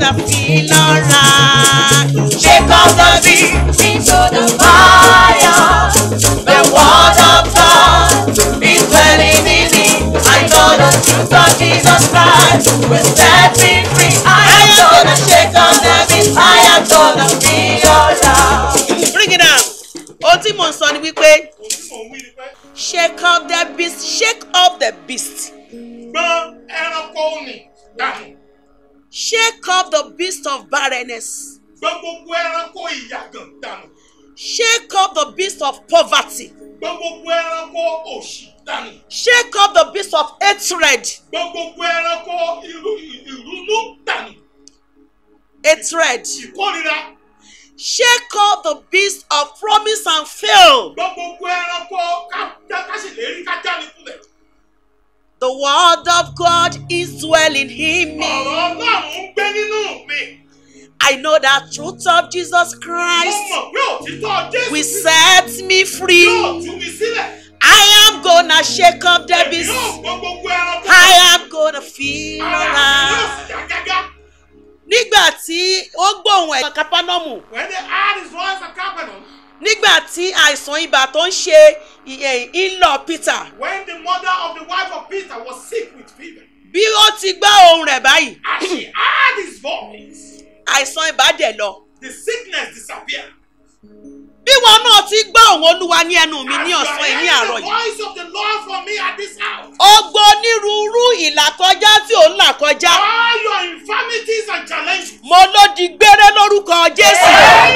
gonna feel alright. Shake off the beat into the fire. The word of God is dwelling in me. I know the truth of Jesus Christ will set me free. I am gonna shake off the beat. I am gonna feel alright. Bring it down. Ohun tí mò ń sọ ni wípé Ohun tí mò ń wí ni pé shake off the beast shake off the beast gbọ́n ẹranko nì dànù. shake off the beast of barrenness Gbọ́n gbogbo ẹranko ìyàgàn dànù. shake off the beast of poverty Gbọ́n gbogbo ẹranko òṣì dànù. shake off the beast of hatred Gbọ́n gbogbo ẹranko ìrú ìrúnú dànù. hatred Ìkórira. shake off the beast of promise and fail Gbọ́n gbogbo ẹranko ká ká sì lè rí ká jáde kulẹ̀. the word of God is dwelling in me Ọ̀rọ̀ Ọlọ́run ń gbé nínú mi. I know that truth of Jesus Mo Christ mọ̀ pé òtítọ́ Jésù will Kristi set me free yóò tú mi sílẹ̀. I am gonna shake off the Èmi beast yóò gbọ́ gbogbo ẹranko. I am gonna feel Ara mi yóò alright. sì yá gágá. nígbà tí ó gbóhùn ẹ̀ kápánọ́mù When they heard his voice at Capernaum, nígbà tí àìsàn ibà tó ń ṣe ìyẹn ìlọ Peter when the mother of the wife of Peter was sick with fever, bí ó ti gbọ́ ohùn rẹ̀ báyìí as she heard his voice, àìsàn ibà dẹ̀ lọ. the sickness disappeared. bí wọn náà ti gbọ́ ohùn olúwa ní ẹnu mi As ní you are ọ̀sán yìí ní hearing àárọ̀ the yìí. voice of the Lord from me at this house. ọgbọ́n onírúurú ìlàkọjá tí ò ń là kọjá All your infirmities and challenges. mo ló di gbére lórúkọ Jésù.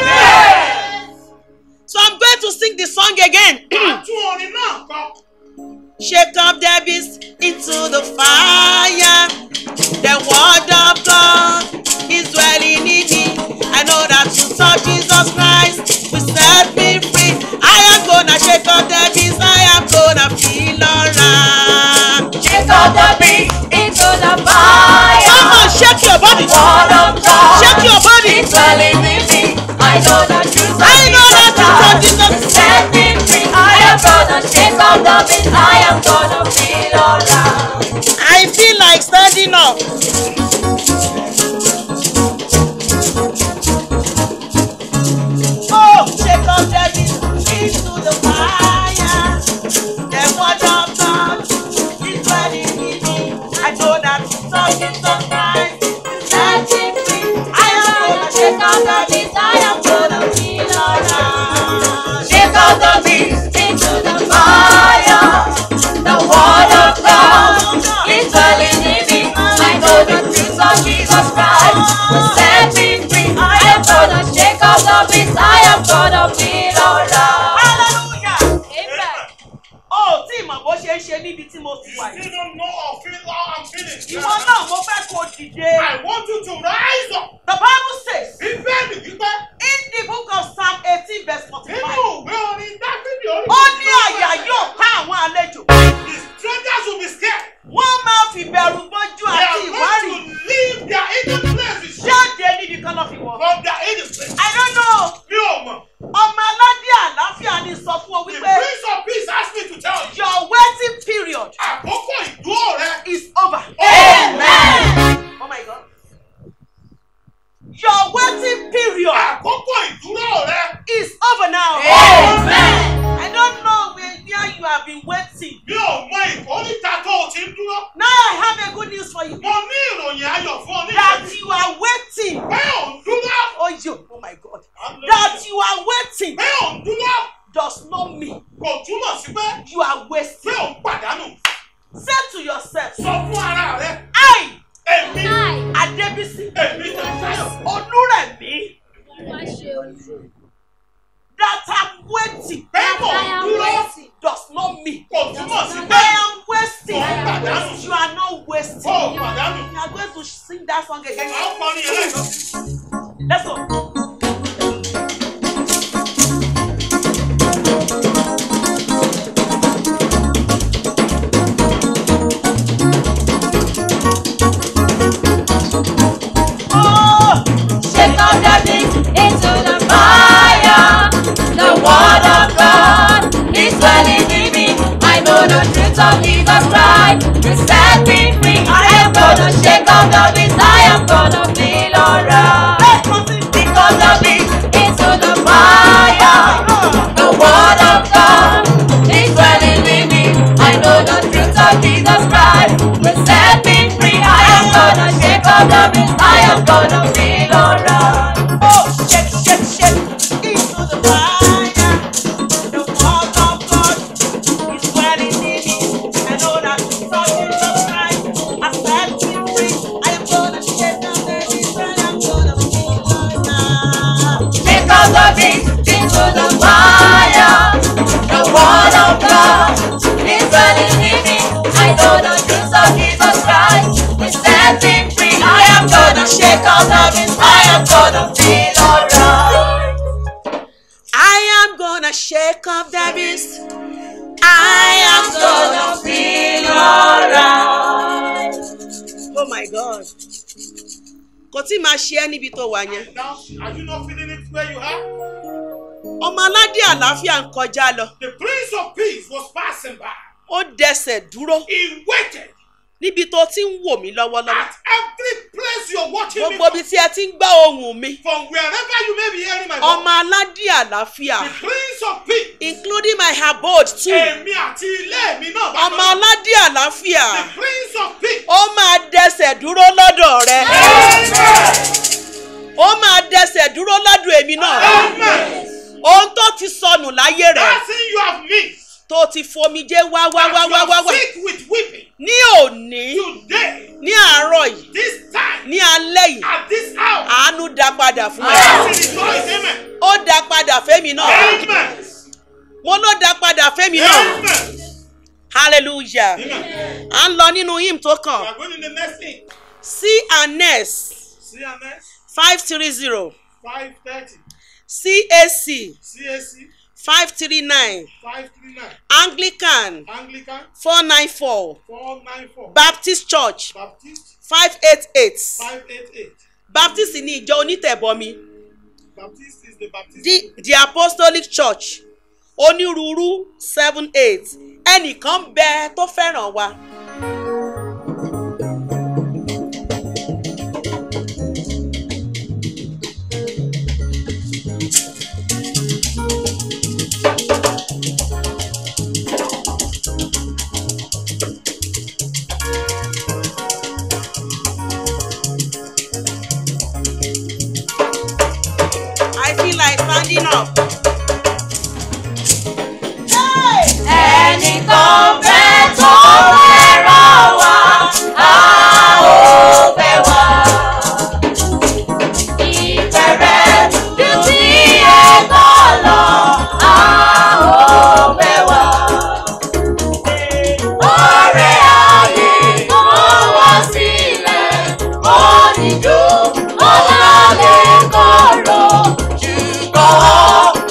so I'm going to sing the song again. Àtún orin náà kọ. Shake up the beast into the fire. The word of God is dwelling in me. I know that truth of Jesus Christ will set me free. I am gonna shake up the beast. I am gonna feel alright. Shake off the beat into the fire. Come on, shake your body. Word of God Shake your body. is dwelling in me. I know the truth of I know the Jesus truth of Christ Jesus. will set me free. I am gonna shake off the beat. I am gonna feel alright. I feel like standing up. Oh, shake up the beast into the fire. The word of God is dwelling in me. I know that truth of Jesus Christ is setting free. I am gonna shake up the beast. I am gonna feel alright. Shake off the beat into the fire. The word of God is dwelling in me. I know the truth of Jesus Christ will set me free. I am gonna shake off the beat. I am gonna feel alright. Hallelujah. Amen. Oh, tí ìmọ̀ bó ṣe ń ṣe níbi tí mo ti wà yìí. You don't know or feel how I'm feeling. Ìwọ náà mo fẹ́ kó dìde. I want you to rise up. The Bible says Bíbélì wípé in the book of Psalm eighteen verse forty-five. nínú ìwé orin Dáfídì orí. Ó ní àyà yóò ká àwọn àlejò. The strangers will be scared. Wọ́n máa fi bẹ̀rù bójú They àti are ìwárì going to leave their hidden places jáde níbi kan lọ́ fi wọ̀. from their hidden place. I don't know. Mi ò mọ̀. Ọmọ aládé àlàáfíà ni sọ fún ọ The wípé Prince of Peace asked me to tell you. your waiting period Àkókò ìdúró rẹ. is over. Amen. Oh my God. Your waiting period Àkókò ìdúró rẹ. is over now. Amen. I don't know where, where you have been waiting. Mi ò mọ ìkórìtà tó o ti ń dúró. Now I have a good news for you. Mo ní ìròyìn ayọ̀ fún ọ ní That ìṣẹ́jú. you are waiting. Pé ò ń dúró. Oh, you, oh my God. That you are waiting Pé ò ń dúró. does not mean Kò túmọ̀ sí pé you are pé wasting. ò ń pàdánù. Say to yourself, Sọ fún ara rẹ. I, Èmi. Adebisi, Èmi Tẹ̀sítáyọ̀. Olúrẹ̀mí, that I'm waiting Pé kò ń dúró. does not mean Kò túmọ̀ sí I pé am wasting. kò ń pàdánù. You are not wasting. Kò pàdánù. You are going to sing that song again. À ń kọrin yẹn lẹ́ẹ̀kan sí. Let's go. Oh, Shake off the beat into the fire. The word of God is dwelling in me. I know the truth of Jesus Christ will set me free. I am gonna shake off the beat. I am gonna feel alright. of the beast into the fire. The word of God is dwelling in me. I know the truth of Jesus Christ is setting free. I am gonna shake out the beast. I am gonna feel alright. I am gonna shake off the beast. I am gonna feel alright. Oh my God. Kò tí máa ṣe ẹ́ níbi tó wà yẹn. Now, are you not feeling it where you are? Ọmọ aládé àlàáfíà ń kọjá lọ. The Prince of Peace was passing by. Ó dẹsẹ̀ dúró He waited níbi tó ti ń wò mí lọ́wọ́lọ́wọ́. at every place you're watching me Gbogbo from, ibi tí ẹ ti ń gbọ́ ohùn mi. from wherever you may be hearing my Ọmọ voice. aládé àlàáfíà The Prince of Peace. including my abode too. Èmi àti ilé mi náà bá Ọmọ aládé àlàáfíà The Prince of Peace. ó máa dẹsẹ̀ dúró lọ́dọ̀ rẹ. Amen. Ó máa dẹsẹ̀ dúró lọ́dọ̀ èmi náà. Amen. Ohun tó ti sọnù láyé rẹ̀ That thing you have missed. tó ti fomijé wá wá wá that wá you wá are wá. sick with weeping. Ní òní, Today, ní àárọ̀ yìí, this time, ní alẹ́ yìí, at this hour. àánú dá padà fún ẹ. Blessing is yours. Amen. Ó dá padà fẹ́mi náà. Amen. Mo ló dá padà fẹ́mi náà. Amen. Hallelujah. Amen. À ń lọ nínú hymn tó We kàn. are going in the next thing. C and S CMS five three zero 530. CAC CAC five three nine 539. Anglican Anglican four nine four 494. Baptist Church Baptist five eight eight 588. Baptist ní ìjọ onítẹ̀bọmi Baptist is the Baptist. the the Apostolic Church onírúurú seven eight ẹnìkan bẹ tó fẹ́ràn wa. I feel like standing up. Ẹnìkan fẹ́ tó fẹ́ràn wá, a ó fẹ́ wá. Ìfẹ́ rẹ̀ ju ti ẹ̀kọ́ lọ, a ó fẹ́ wá. Ọ̀rẹ́ ayé kó wá sílẹ̀, oníjú ọ̀làlẹ̀ kọ̀rọ̀, ṣùgbọ́n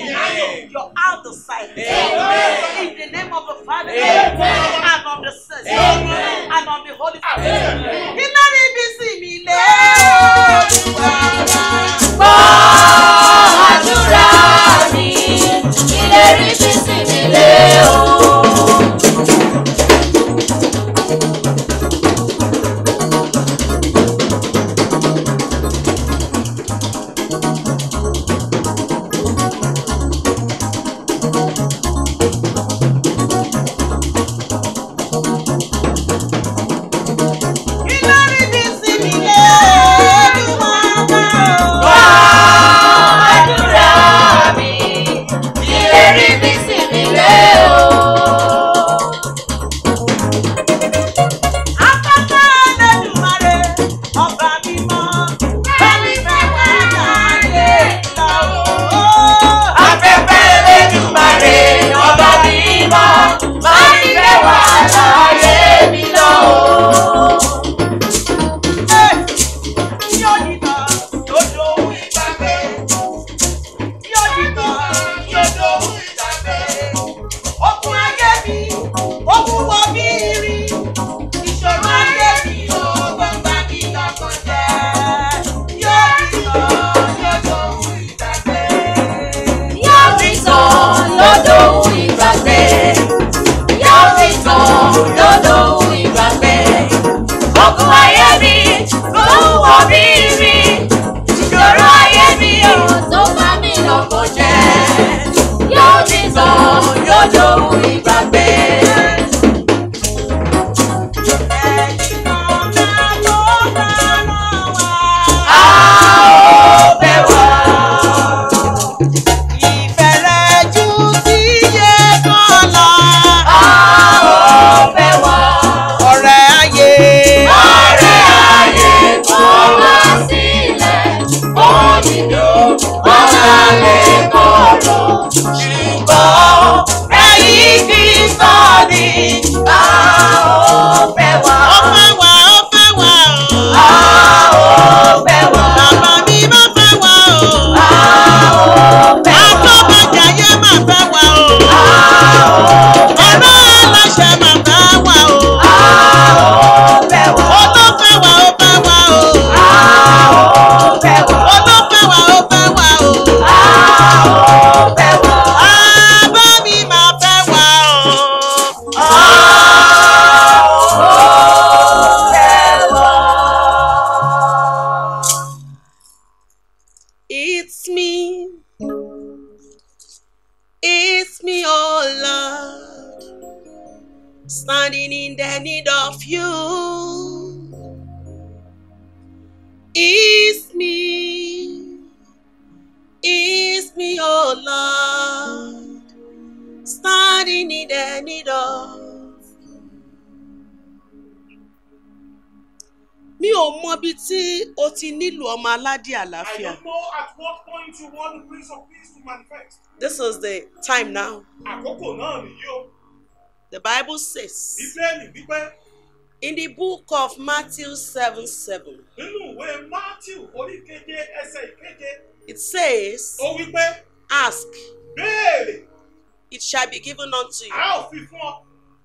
Amen. Your out the sight. Amen. In the name of the Father Amen. and of the Son Amen. and of the Holy Spirit. Amen. Iná níbi sí mi lé. Gbọ́ àdúrà mi, ìlérí fi sí mi lé o. Iná níbi sí mi lé. Gbọ́ àdúrà mi, ìlérí fi sí mi lé o. Afẹ́fẹ́ Olódùmarè, ọba mímọ́, bẹ́ẹ̀ni fẹ́ wá láyé lọ́wọ́. Afẹ́fẹ́ Elédùmarè, ọba mímọ́, máa ń fẹ́ wá láyé mi lọ o. Yóò dìtọ̀ lójó ìgbàgbé. Yóò dìtọ̀ lójó ìgbàgbé. Okun ayé mi, okun wọ bí irin. Ìṣòro ayé mi, ọgbọ́n bá mi lọ́kàn jẹ́. Yóò dìtọ̀ lójó ìgbàgbé. Yóò fi tàn lọ́dọ̀ ìgbàgbé. Yóò fi tàn lọ́dọ̀ ìgbàgbé. Ogun ayé mi ló ń wọ bí rí. Ìṣòro ayé mi ò tó bá mi lọ́kàn jẹ́. Yóò fi tàn lọ́dọ̀ ìgbàgbé. A ó bẹ̀ wá. A ó bẹ̀ wá. Ọ̀rẹ́ ayé kò wá sílẹ̀, òdìdó ọ̀la lè kọ̀rọ̀. Ṣùgbọ́n ẹ̀yìn kì í sọ ní a ó bẹ̀ wá. A ó bẹ̀ wá. A ó bẹ̀ wá. A ó bẹ̀ wá. A ó bẹ̀ wá. It's me. It's me, oh Lord, standing in the need of you. It's me. It's me, oh Lord, standing in the need of. Mi ò mọ ibi tí o ti nílò ọmọ aládé I àlàáfíà. don't know at what point you want the Prince of Peace to manifest. This is the time now. Àkókò náà nìyí o. The Bible says Bíbélì wípé in the book of Matthew 7 7, nínú ìwé Matthew orí keje ẹsẹ̀ ìkeje it says, ó wípé Ask, béèrè it shall be given unto you. a ó fi fún ọ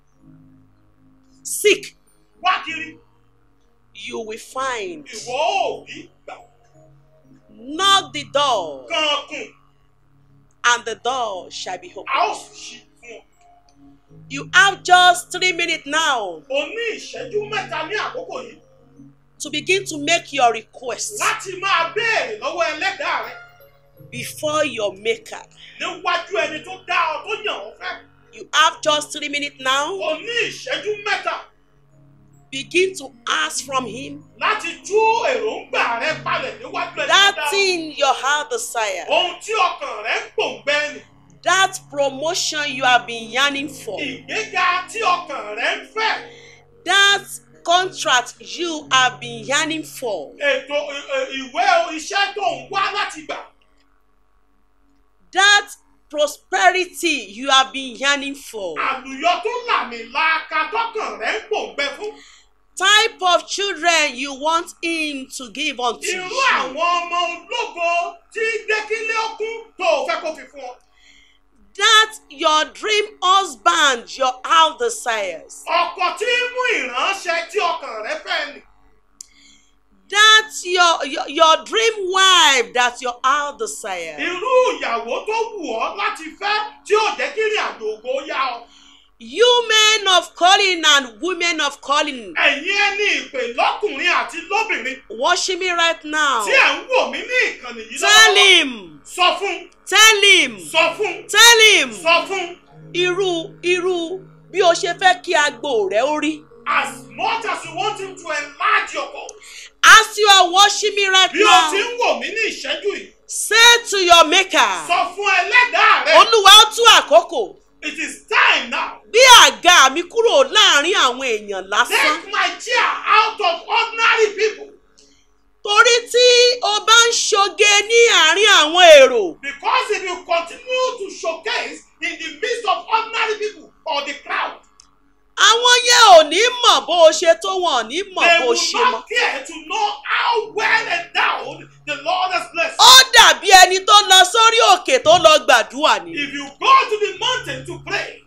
Seek, wá kiri you will find. ìwọ ò rí gbà Knock the door, kankun and the door shall be a opened. ó sì ṣí fún ọ. You have just three minutes now O ní ìṣẹ́jú mẹ́ta ní àkókò yìí to begin to make your request láti máa béèrè lọ́wọ́ ẹlẹ́dàá rẹ before your maker. níwájú ẹni tó dá ọ tó yàn ọ́ fẹ́. You have just three minutes now. O ní ìṣẹ́jú mẹ́ta Begin to ask from Him láti tú èròǹgbà rẹ palẹ̀ níwájú ẹni tó dá that ọ. thing your heart desire, Ohun tí ọkàn rẹ ń gbòǹgbẹ nì. that promotion you have been yearning for, Ìgbéga tí ọkàn rẹ ń fẹ́. that contract you have been yearning for, Ètò ì- ì- ìwé iṣẹ́ tó ń wá láti gbà. that prosperity you have been yearning for, Àlùyọ tó làmìlaka tọkàn rẹ ń gbòǹgbẹ fún. type of children you want Him to give unto Irú you, àwọn ọmọ ológo tí gbẹ́kílé ọkùn tó o fẹ́ kó fi fún ọ. that your dream husband your heart desires, ọkọ tí ń mú ìránṣẹ́ tí ọkàn rẹ fẹ́ nì. that your, your, your dream wife that your heart desires. irú ìyàwó tó wù ọ́ láti fẹ́ tí ó jẹ́ kí ìrìn àjò ògo yá ọ. You men of calling and women of calling, ẹ̀yin ẹni ìpè lọ́kùnrin àti lóbìnrin watching me right now. tí ẹ̀ ń wò mí ní ìkànnì yìí Tell lọ́wọ́. him, sọ fún tell him, sọ fún tell him. sọ fún Irú irú bí o ṣe fẹ́ kí agbo rẹ̀ ó rí. as much as you want him to enlarge your goals. As you are watching me right bí o ti now, ń wò mí ní ìṣẹ́jú yìí say to your maker, sọ fún ẹlẹ́dàá rẹ Olúwa ó tú àkókò. it is time now. Bí àga mi kúrò láàrin àwọn èèyàn lásán. take my chair out of ordinary people Torí tí o bá ń ṣoge ní àárín àwọn èrò, because if you continue to showcase in the midst of ordinary people or the crowd àwọn yẹn ò ní mọ̀ bó o ṣe tó wọn ò ní mọ̀ they bó o will ṣe mọ̀. not care to know how well endowed the Lord has blessed. Ó dàbí ẹni tó lọ sórí òkè tó lọ gbàdúrà ni. If you go to the mountain to pray,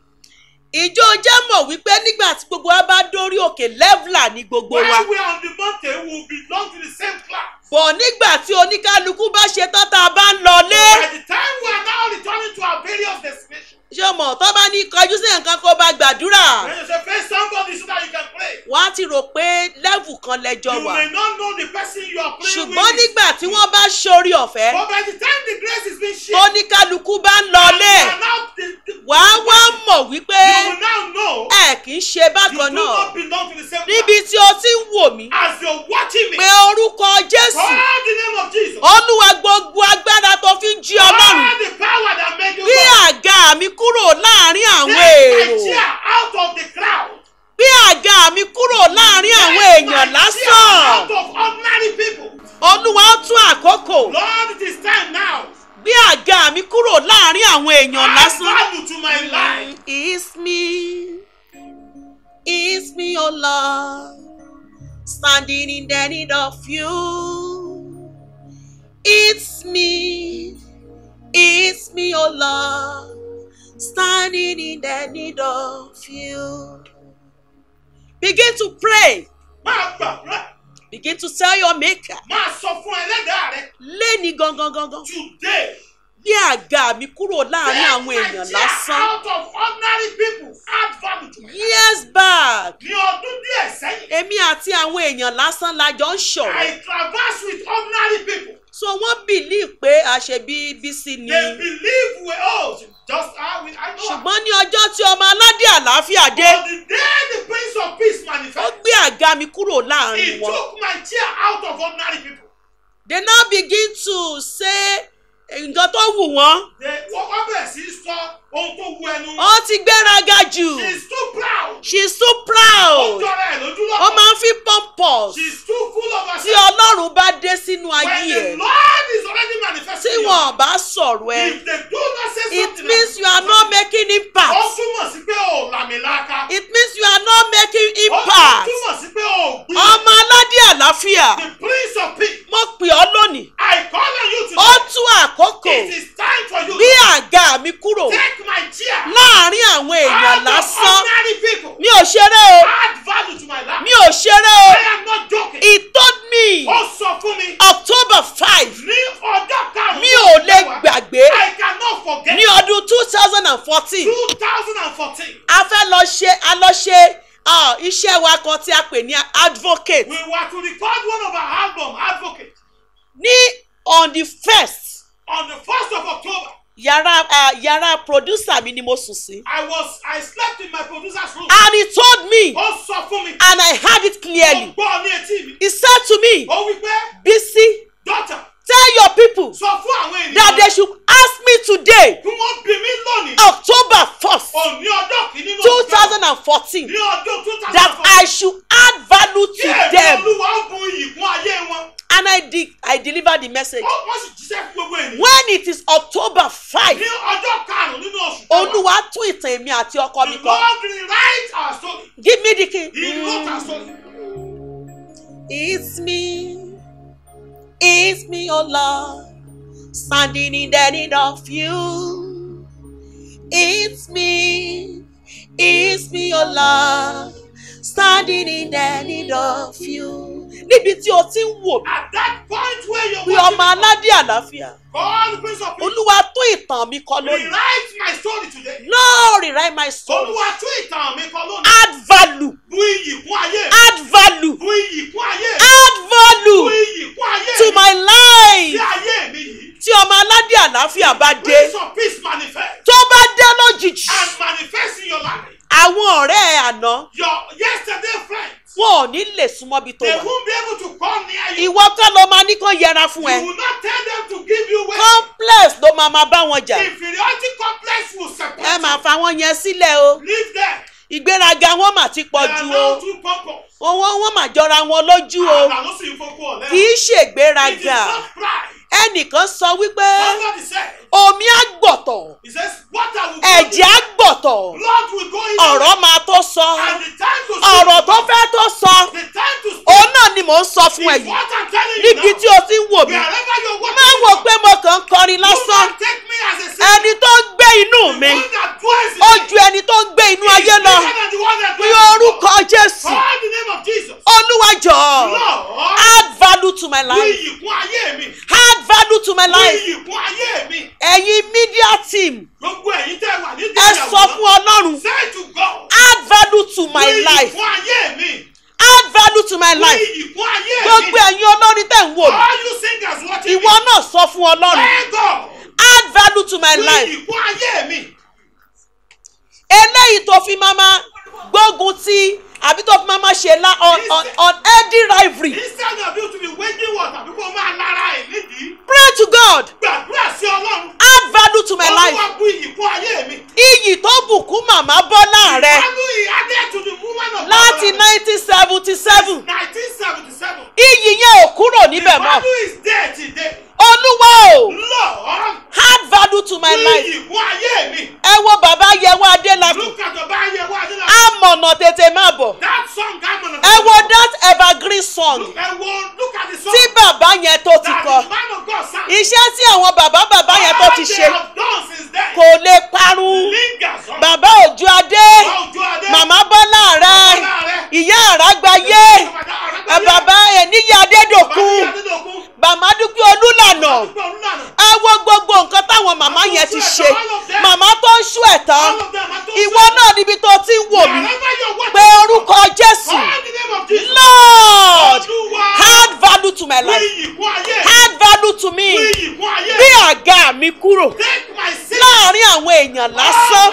Ìjọ jẹ́ mọ̀ wípé nígbà tí gbogbo wa bá dórí òkè lẹ́vùlà ní gbogbo wa. when we are on the mountain, we will belong to the same class. Bọ̀ nígbà tí oníkálukú bá ṣe tán tá a bá ń lọlé. By the time we are now returning to our various destinations, Ṣé o mọ̀ tó bá ní kọjú sí nǹkan kó bá gbàdúrà? when you say face somebody so that you can pray, Wọ́n á ti rò pé lẹ́vù kan lẹ́jọ́ you wà. may not know the person you are praying Ṣùgbọ́n with. nígbà tí wọ́n bá ṣorí ọ̀fẹ́, But by the time the grace is being shared, oníkálukú bá ń you lọlé. are now the- the- Wàá wá mọ̀ wípé you will now know ẹ kì í ṣe you bákan do náà. not belong to the same Níbi class. tí o ti ń wò mí, As you're watching me, pé orúkọ Jésù. call the name of Jesus. Olúwa gbogbo agbára tó fi ń jí Ọlọ́run. Call the power that made you Bí God. àga mi kúrò láàrin àwọn Take my èrò. chair out of the crowd. Bí àga mi kúrò láàrin àwọn Take èèyàn my chair lásán. out of ordinary people. Olúwa ó tún àkókò. Lord, it is time now. Bí àga mi kúrò láàrin àwọn èèyàn Add lásán. value to my life. It's me, it's me, oh Lord, standing in the need of you. It's me, it's me, oh Lord, standing in the need of you. Begin to pray. Máa gbàdúrà. Begin to tell your maker. Máa sọ fún ẹlẹ́dàá rẹ. Léni gangan gangan. Today, Bí àga mi kúrò láàrin take àwọn my èèyàn chair lásán. out of ordinary people. Add value to my life. Years back, Ní ọdún díẹ̀ sẹ́yìn, èmi àti àwọn èèyàn lásán la jọ ń ṣọ̀rọ̀. I traverse with ordinary people. so wọ́n believe pé àṣebí bísí ni. They believe we all just how we I know. ṣùgbọ́n ní ọjọ́ tí ọmọ aládé àlàáfíà dé On the day the Prince of Peace ó manifested, gbé àga mi kúrò he láàrin wọn. took my chair out of ordinary people. they now begin to say nǹkan tó wù wọ́n. They wọ́n wá bẹ̀rẹ̀ sí í sọ ohun tó wu ẹnu. ó ti gbéraga jù. She is too proud. she is too Ó proud. jọra ẹ̀ lójú ó lọ́kàn. máa ń fi pompous. She is too full of tí herself. ọlọ́run bá dé sínú When ayé the ẹ̀ Lord is already tí manifesting in wọn bá sọ̀rọ̀ you, ẹ if they do not say it something means like- you are not making Ó impact. túmọ̀ sí pé ò làmìlaka. it means you are not making Ó impact. túmọ̀ sí pé ò gbìn. ọmọ aládé àlàáfíà The Prince of Peace. mo pè ọ́ lónìí I call on you ó today. tú àkókò It is time for you bí to àga mi kúrò take my chair láàrin àwọn èèyàn out of lásán ordinary people. mi ò ṣeré o Add value to my life. mi ò ṣeré o I am not joking. he told me Ó sọ fún mi october five ní ọjọ́ karùn-ún. mi ò lè gbàgbé I cannot forget. ní ọdún two thousand and fourteen two thousand and fourteen. a fẹ́ lọ ṣe a lọ ṣe ah, iṣẹ́ wa kan tí a pè ní advocate We were to record one of our album, Advocate, ní on the first on the first of October. yàrá ah, yàrá producer mi ni mo sùn sí I was I slept in my producer's room. and he told me Ó sọ fún mi. and I heard it Ó clearly gbọ́ ní etí mi. he said to me Ó wí pé Bisi daughter tell your people sọ fún àwọn that they ènìyàn should ask me today kí wọ́n bí mi lónìí. october first Òní ọjọ́ kìíní ló two thousand and fourteen ní ọdún two thousand that and fourteen. I should add value Kí to èmi them olúwa ó bu iyì kún ayé wọn. and I did I delivered the message Ó- Wọ́n sì jíṣẹ́ fún gbogbo ènìyàn. when it is october five Ní ọjọ́ karùn-ún nínú oṣù kẹwàá. olúwa tún ìtàn èmi àti ọkọ mi The kọ Lord rewrite our story. give me the key. He wrote our story. It's me, it's me, oh Lord, standing in the need of you. It's me, it's me, oh Lord, standing in the need of you. Níbi tí o ti ń wò mí, At that point where you're bí watching ọmọ aládé àlàáfíà, God, the Prince of Peace, Olúwa tún ìtàn mi kọ lónìí. rewrite my story today. Lord, rewrite my story. Olúwa tún ìtàn mi kọ lónìí. Add value, Bu iyì kún ayé mi. add value, Bu iyì kún ayé mi. add Bu value iyì kún ayé to mi. my Sí life. ayé mi yìí. Tí ọmọ aládé àlàáfíà bá dé, Prince of Peace manifest. tó bá dé lójijì, And manifest in your life. àwọn ọ̀rẹ́ ẹ̀ àná Your yesterday friends. wọn ò ní lè súnmọ́ bí tó They wà. won't be able to come near you. Ìwọ kọ́ ló máa ní kán yẹra fún You ẹ. will not tell them to give you way. complex ló máa máa bá wọn jà. Inferiority complex will ẹ separate máa you. fa wọn yẹn sílẹ̀ o. Leave them. ìgbéraga wọn mà ti They pọ̀ are jù now o. too pompous. owó wọn mà jọra wọn lójú o. And I don't see you for poor. kì í It is ṣègbéraga. not pride. ẹnìkan sọ wípé Somebody said, omi á gbọ̀tọ̀ He says, water will go ẹ̀jẹ̀ á in. gbọ̀tọ̀ Blood will go in. ọ̀rọ̀ máa tó sọ. And the time to speak. ọ̀rọ̀ tó fẹ́ tó sọ The time to speak. òun náà ni mò ń sọ fún ẹ is yìí. what I'm telling you níbi now. tí o ti ń wò mí. Wherever you're watching. má wò pé mo kàn ń kọrin You lásán. can take me as a singer. ẹni tó ń gbé inú The mi one that dwells in ó me ju ẹni tó ń gbé inú is ayé lọ. bigger than the one that Ní dwells in the orúkọ world. Jésù. Call the name of Jesus. Olúwa jọ̀ọ́. Lord, Add value to my bu life. iyì kún ayé mi. Add value to my Bu life. iyì kún ayé mi. Ẹ̀yin media team, Gbogbo ẹ̀yin tẹ́ wà ní ẹ sọ fún Ọlọ́run. Say to God. Add value to Bu my iyì life. kún ayé mi. Add value to my Bu life. iyì kún ayé mi. Gbogbo ẹ̀yin olórin tẹ̀ ń wò mí. All you singers watching Ìwọ me. náà sọ fún Ọlọ́run. Thank God. Add value to my Bu life. iyì kún ayé mi. Eléyìí tó fi máa máa gbógun ti àbí tó fi máa máa ṣe lá on on on healthy rivalry. Instead of you to be waging war tàbí kó máa lára ẹ̀ nídìí. Pray to God. Gbàdúrà sí Ọlọ́run. Add value to my life. Olúwa bu iyì kún ayé mi. Iyì tó bùkún màmá Bọ́lá rẹ̀ Value he added to the woman of láti God. nineteen seventy seven. 1977. Iyì yẹn ò kúrò The níbẹ̀ mọ́. value is there today. Olúwa o, Lord, add value to my bu life. iyì kún ayé mi. Ẹ wo bàbá Yẹwò Adélakùn. Look at the Bible. What is that? Amọ̀nà tètè máa bọ̀. That song, I'm gonna. Ẹ wo that evergreen song Look, ẹ wo, look at the song. tí bàbá yẹn tó ti that kọ. the man of God sang. Iṣẹ́ tí àwọn bàbá bàbá yẹn tó ti All they ṣe have done since then. kò lè parun. Lingers on. Bàbá Òjó Adé, Ojú Adé. Màmá Bọ́lá rẹ̀, Bọ́lá rẹ̀. Ìyá Àrágbáyé, ẹ bàbá Ẹ̀níyà Adédòkun, Màmá Dúpẹ́ Olúlànà. Ẹ wo gbogbo nǹkan táwọn màmá yẹn ti ṣe. Màmá tó ń ṣú ẹ̀tàn. Ìwọ náà níbi tó ti ń wò mí. Pé orúkọ Jésù. Lord, add value to my life. Add value to me. Bí àga mi kúrò láàárín àwọn èèyàn lásán.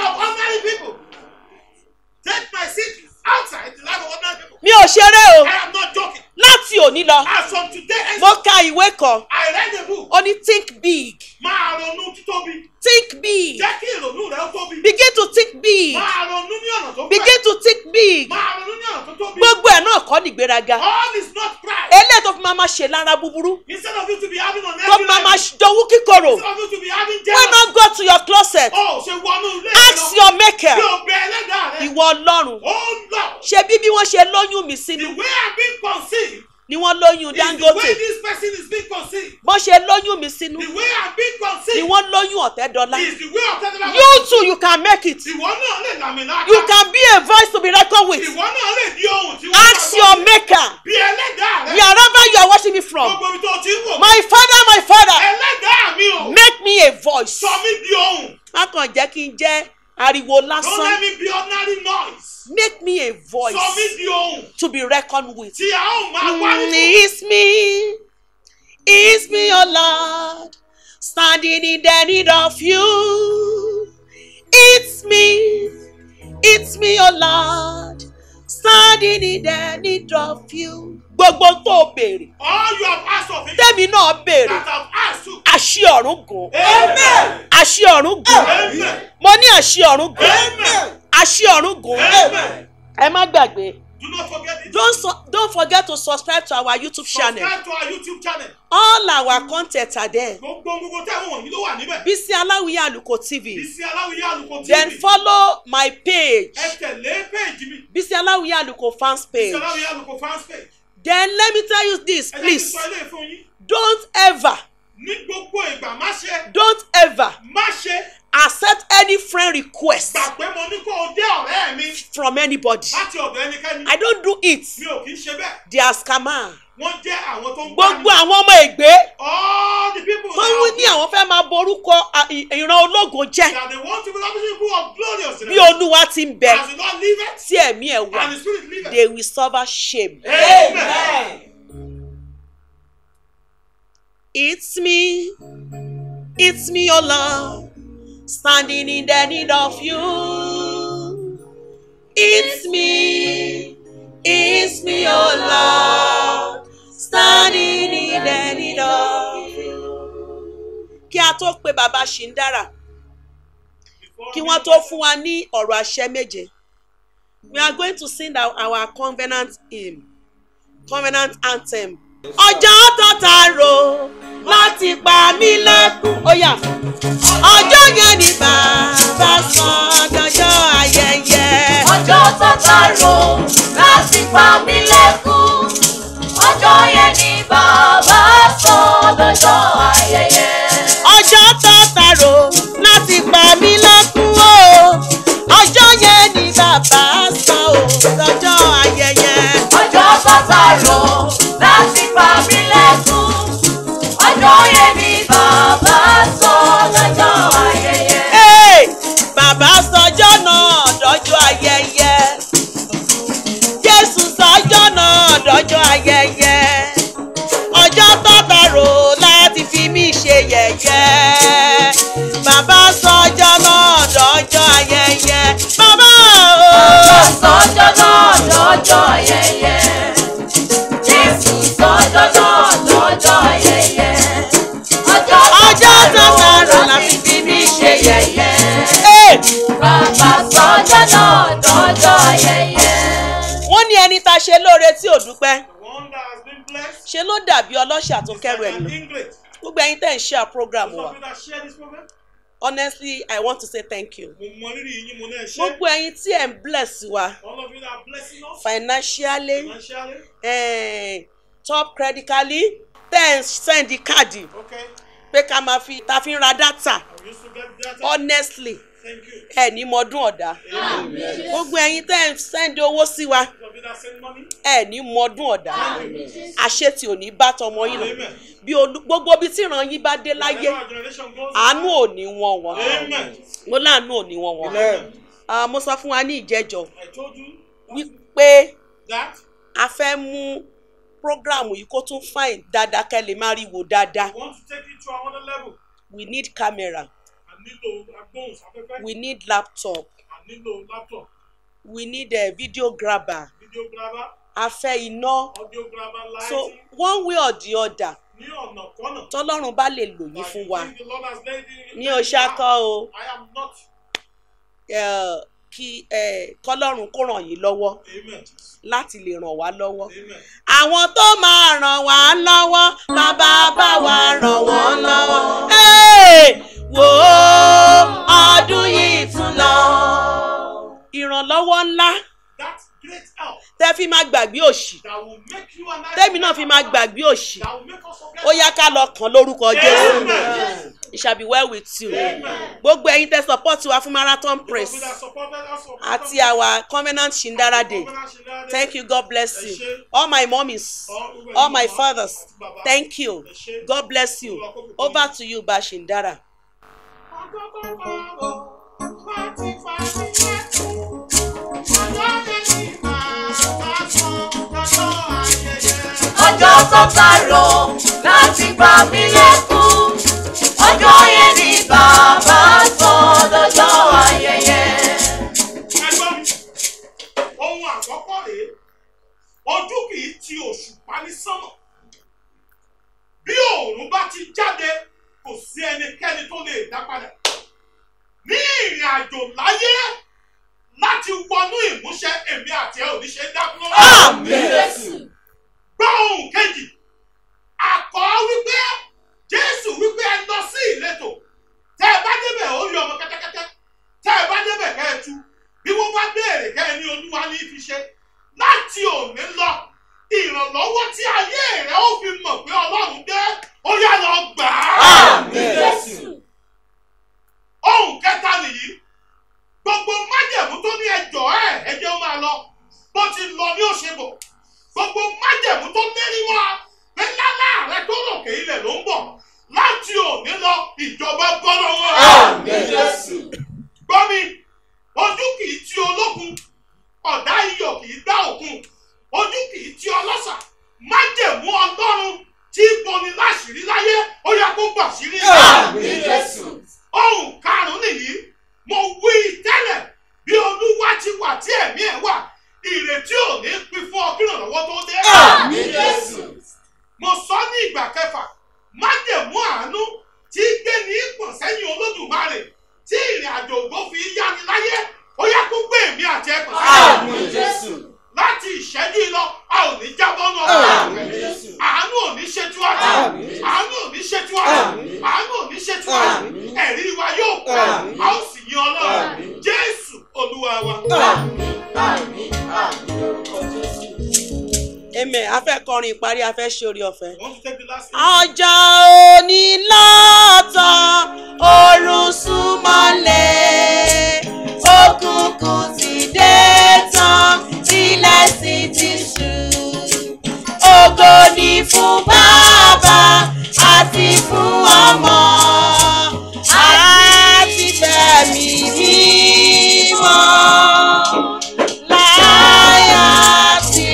Take my seat outside the life of ordinary people. Mi ò ṣeré o. I am not joking. Láti òní lọ, As from today, henceforth, mo ka ìwé kan. I read a book. Ó ní think big. Máa ronú títóbi. Think big. Jẹ́ kí ìrònú rẹ̀ ó tóbi. Begin to think big. Máa ronú ní ọ̀nà tó fẹ̀. Begin to think big. Máa ronú ní ọ̀nà tó tóbi. Gbogbo ẹ̀ náà kọ́ nìgbéraga. All is not pride. Eléyìí tó fi máa ma ṣe lára búburú. Instead of you to be having an Tó fi máa ma every dowú kíkorò. Instead of you to be having Why jealousy. not go to your closet? Oh, ṣe wọnú ilé Ask your maker. Bí o bẹ ẹlẹ́dàá rẹ̀. Ìwọ Ọlọ́run. Oh Lord. Ṣé bí bí wọ́n ṣe lóyún mi The sínú way I'm being conceived ni wọ́n lóyún is the way Dangote. this person is being conceived. Bọ́n ṣe lóyún mi sínú The way I'm being ni conceived wọ́n lóyún Ọ̀tẹ́dọ́lá. is the way of telling You too you can make it. Ìwọ náà lè làmìlaka. You can be a voice to be reckoned with. Ìwọ náà lè di ohun tí wọ́n Ask your maker. Bí ẹlẹ́dàá rẹ̀. Wherever you are watching me from. Gbogbo ibi tó ti ń wò mí. My father my father Ẹlẹ́dàá mi o. make me a voice. Sọ mí di ohun. Má kàn jẹ́ kí n jẹ́ ariwo Don't let lásán. me be ordinary noise. Make me a voice Sọ mí di ohun. to be reckoned with. Tí a ó máa wá Mm, nínú. It's me, it's me, oh Lord, standing in the need of you. It's me, it's me, oh Lord, standing in the need of you. Gbogbo tó o béèrè, All you have asked of him tẹ́mi náà béèrè, that have asked you. àṣì ọ̀run gùn, Amen. àṣì ọ̀run gùn, Amen. mo ní àṣì ọ̀run gùn, Amen. àṣì ọ̀run gùn. Amen. Ẹ má gbàgbé, Do not forget it. don't, su- don't forget to subscribe to our YouTube channel. Subscribe to our YouTube channel. All our content are there. Gbogbo gbogbo tẹ́wọ̀n wọ̀nyí ló wà níbẹ̀. Bísí Aláwìyé Àlùkò TV. Bísí Aláwìyé Àlùkò TV. Then follow my page. Ẹ tẹ̀lé péèjì mi. Bísí Aláwìyé Àlùkò fans Bísí page. Aláwìyé Àlùkò fans page. Then let me tell you this Ẹ jẹ́ kí n please. sọ ilé fún yín. Don't ever, Ní gbogbo ìgbà má ṣe don't ever, má ṣe accept any friend request gbà pé mo ní kó o jẹ́ ọ̀rẹ́ mi from anybody láti ọ̀dọ̀ ẹnikẹ́ni i don't do it mi ò kì í ṣe bẹ́ẹ̀ they are scammer wọ́n jẹ́ àwọn tó ń gbogbo gbani. àwọn ọmọ ègbé all the people tó ń ní àwọn fẹ́ máa borúkọ à- ì- ìran ológo jẹ́ that they want to be the people of glorious bí olúwa ti ń bẹ as the Lord liveth tí ẹ̀mí ẹ̀ wà and the spirit liveth. they will suffer shame. Amen. It's me, it's me, oh Lord, standing in the need of you. It's me, it's me, oh Lord, standing in the need of you. Kí a tó pe bàbá Ṣìndára, Before kí we- wọ́n tó fún wa ní ọ̀rọ̀ àṣẹ méje. We are going to sing our, our covenant hymn, covenant anthem. Ọjọ́ tó ta rò láti pa mí lẹ́kùn. Ó yá. Ọjọ́ yẹn ni bàbá sọ dọjọ́ ayẹyẹ. ọjọ́ tó tààrò láti pa mí lẹ́kún ọjọ́ yẹn ni bàbá sọ lọ́jọ́ ayẹyẹ. Ọjọ́ tó ta rò láti pa mí lẹ́kùn o. Ọjọ́ yẹn ni bàbá sọ ò dọjọ́ ayẹyẹ. ọjọ́ tó tààrò láti pa mí lẹ́kún ọjọ́ yẹn ni bàbá sọ lọ́jọ́ ayẹyẹ. Hey! Bàbá sọjọ́ náà dọ́jọ́ ayẹyẹ. Jésù sọjọ́ náà dọ́jọ́ ayẹyẹ. Ọjọ́ tọ́ta rò láti fi mí ṣe yẹ̀yẹ́. Bàbá sọjọ́ náà dọ́jọ́ ayẹyẹ. Bàbá Bàbá o. sọ́jọ́ náà lọ́jọ́ ayẹyẹ. Jésù sọ́jọ́ náà lọ́jọ́ ayẹyẹ. Ọjọ́ Ọjọ́ tọ́ta tọ́ta rò rò láti láti fi mí ṣe yẹ̀yẹ́. Hey! Bàbá sọ́jọ́ náà lọ́jọ́ ayẹyẹ. Wọ́n ní ẹni tá a ṣe lóore tí ò dúpẹ́. The one that has been blessed Ṣe ló dàbí ọlọ́ṣà tó is kẹ́rù like ẹ̀ an lọ. English. Gbogbo ẹyin tẹ̀ ń ṣe program Those wa. of you that share this program, Honestly, I want to say thank you. mo mọ rírì yín mo náà ṣe. gbogbo ẹyin tí ẹ ń bless wa All of you that are blessing us financially financially. eh, top credically ten send káàdì Okay. pé ká máa fi ta fi ń ra data I used to get that. honestly Thank you. ẹ ní mọdún ọ̀dà Amen. gbogbo ẹyin tẹ́ ẹ ń send owó sí wa Those of you that send money. ẹ ní mọdún ọ̀dà àṣetì ò ní bá tọmọ yín lọ Amen. bí olú gbogbo ibi tí ìran yín bá dé láyé Wherever our generation goes. àánú ò ní wọ́n wọ́n Amen. mo láàánú ò ní wọ́n wọ́n Amen. Ah, mo sọ fún wa ní ìjẹ́jọ́ I told you wípé that a fẹ́ mú prógrámù yìí kó tún fine dáadáa kẹ́ lè má rí wò dáadáa I want to take it to another level. we need camera I nílò agbóhùnsáfẹ́fẹ́. we need laptop I nílò laptop. we need a video grabber Video grabber. a fẹ́ iná Audio grabber. Lighting. so one way or the other ní ọ̀nà kọ́nà. tọ́lọ́run bá lè lò yín Like fún you wa think the Lord has laid in- ní oṣákọ́ o I am not. eh, kí eh, kọ́lọ́run kó ràn yín lọ́wọ́ Amen. láti lè ràn wá lọ́wọ́ Amen. àwọn tó máa ràn wá lọ́wọ́ bàbá bá wa ràn wọ́n lọ́wọ́. Hey! wò ó ọdún yìí tún lọ. ìrànlọ́wọ́ ńlá That great help tẹ́ fi máa gbàgbé òṣì that will make you and I. tẹ́mi náà fi máa gbàgbé òṣì That will make us forget. ó yá ká lọ kàn lórúkọ Jésù Amen. it shall be well with you Amen. gbogbo ẹ̀yin tẹ́ support wa fún marathon Those press of you that supported us for- àti our covenant shindara day thank you God bless you all my mummies all my fathers thank you God bless you over to you Bashindara. ọjọ́ tó tààrò láti pa mí lẹ́kún ọjọ́ yẹn ni bàbá sọ lọ́jọ́ ayẹyẹ. Ẹgbọ́n mi, ohun àkọ́kọ́ rèé, ojú kì í ti òṣùpá ní sánmọ̀. Bí òòrùn bá ti jáde, kò sí ẹnikẹ́ni tó lè dá padà. Ní ìrìn àjò láyé láti wọnú ìmúṣẹ èmi àti ẹ ò ní ṣe dá dúró. Àmín. Gbọ́ ohun kejì, àkọ́ wípé Jésù wípé ẹ lọ sí ìletò. Tẹ́ ẹ bá débẹ̀ ó rí ọmọ kẹ́tẹ́kẹ́tẹ́. Tẹ́ ẹ bá débẹ̀ kẹ́ ẹ tú. Bí wọ́n bá béèrè kẹ́ ẹ ní olúwa ní fi ṣe. Láti òní lọ, ìrànlọ́wọ́ tí ayé rẹ̀ ó fi mọ̀ pé Ọlọ́run dé, ó yá lọ gbà á. Àmín. Ohun kẹ́ lọ ní òṣèbọ̀ gbogbo májẹ̀mú tó lérí mọ́ a pé lálá rẹ tó ròkè ilẹ̀ ló ń bọ̀ láti òní lọ ìjọba bọ́ lọ́wọ́ rẹ. Àmín Jésù. gbọ́ mi ojú kì í ti olókun ọ̀dá iyọ̀ kì í dá òkun ojú kì í ti ọlọ́ṣà májẹ̀mú ọlọ́run tí boni láṣìírí láyé ó yẹ kó bọ̀ sírí Àmín Jésù. ohun karùn-ún nìyí mo wí tẹ́lẹ̀ bí olúwa ti wà tí ẹ̀mí ẹ̀ wà ìrètí ò ní pín fún ọ kí ìrànlọ́wọ́ tó dé. Àmín Jésù. mo sọ ní ìgbà kẹfà májẹ̀mú àánú tí gbé ní ìpọ̀n sẹ́yìn olódùmarè tí ìrìn àjò ògbó fi yáni láyé ó yẹ kó gbé èmi àti ẹ̀pọ̀n Àmín Jésù. láti ìṣẹ́jú yìí lọ a ò ní jábọ́ náà Àmín Jésù. àánú ò ní ṣe tiwájú Àmín. àánú ò ní ṣe tiwájú Àmín. àánú ò ní ṣe tiwájú Àmín. ẹ̀rí wa yóò pọ̀ Àmín. a ó sì yin ọlọ́run Àmín. jésù olúwa wa. Àmín. Àmín. Àmín lórúkọ Jésù. amen a fẹ́ kọrin ìparí a fẹ́ ṣe orí ọ̀fẹ́. wọ́n tún tẹ́bi lásìkò. ọjà òní lọ́tàn oorun súnmọ́lẹ̀ òkùnkùn ti dé tán ilẹ̀ sì ti ṣú. ògo ni fún bàbá àti fún ọmọ àti fẹ̀mí mímọ́ láyà sí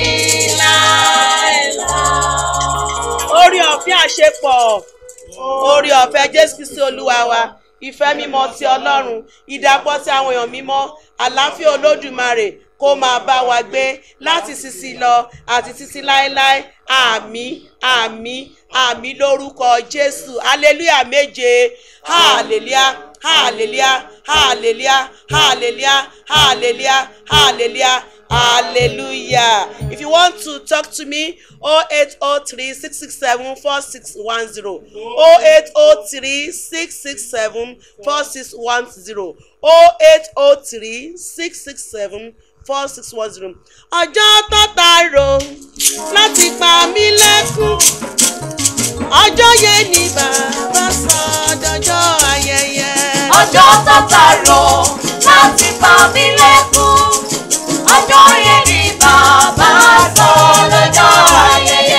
láéláé orí ọ̀fẹ́ àṣepọ̀ orí ọ̀fẹ́ jésù kristi olúwa wa ìfẹ́ mímọ́ ti ọlọ́run ìdàpọ̀ ti àwọn èèyàn mímọ́ àlàáfíà olódùmarè kó máa bá wa gbé láti sisi lọ àti títí láéláé àmín àmín àmín lórúkọ jésù hallelujah méje hallelujah hallelujah hallelujah hallelujah hallelujah hallelujah hallelujah if you want to talk to me 0803 667 4610 0803 667 4610 0803 667 4610 ọjọ́ tọ́ta ro láti pa mí lẹ́kún ọjọ́ yẹn ni bàbá sọ dọjọ́ ayẹyẹ. ọjọ́ tọ́ta rò láti pa mí lẹ́kún ọjọ́ yẹn ni bàbá sọ lọ́jọ́ ayẹyẹ.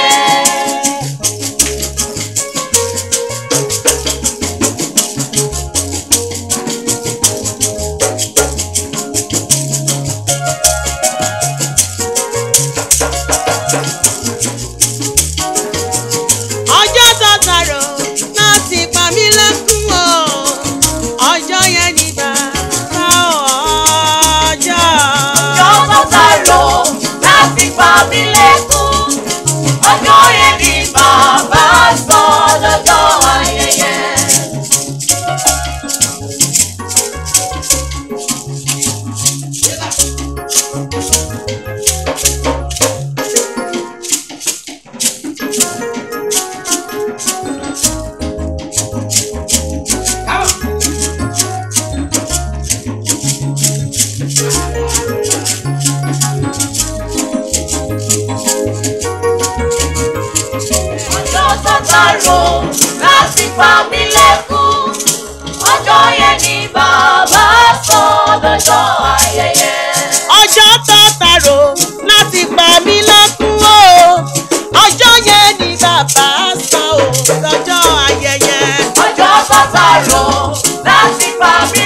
ọjọ́ tọ́ta rò láti pa mí lẹ́kún o ọjọ́ yẹn ni bàbá ọjọ́. ọjọ́ tọ́ta rò láti pa mí lẹ́kún ọjọ́ yẹn ni bàbá sọ lọ́jọ́ ayẹyẹ. ọjọ́ tọ́ta rò láti pa mí lẹ́kún ọjọ́ yẹn ni bàbá sọ lọ́jọ́ ayẹyẹ. ọjọ́ tọ́ta rò láti pa mí lẹ́kún o ọjọ́ yẹn ni bàbá sọ ò lọ́jọ́ ayẹyẹ. ọjọ́ tọ́ta rò láti pa mí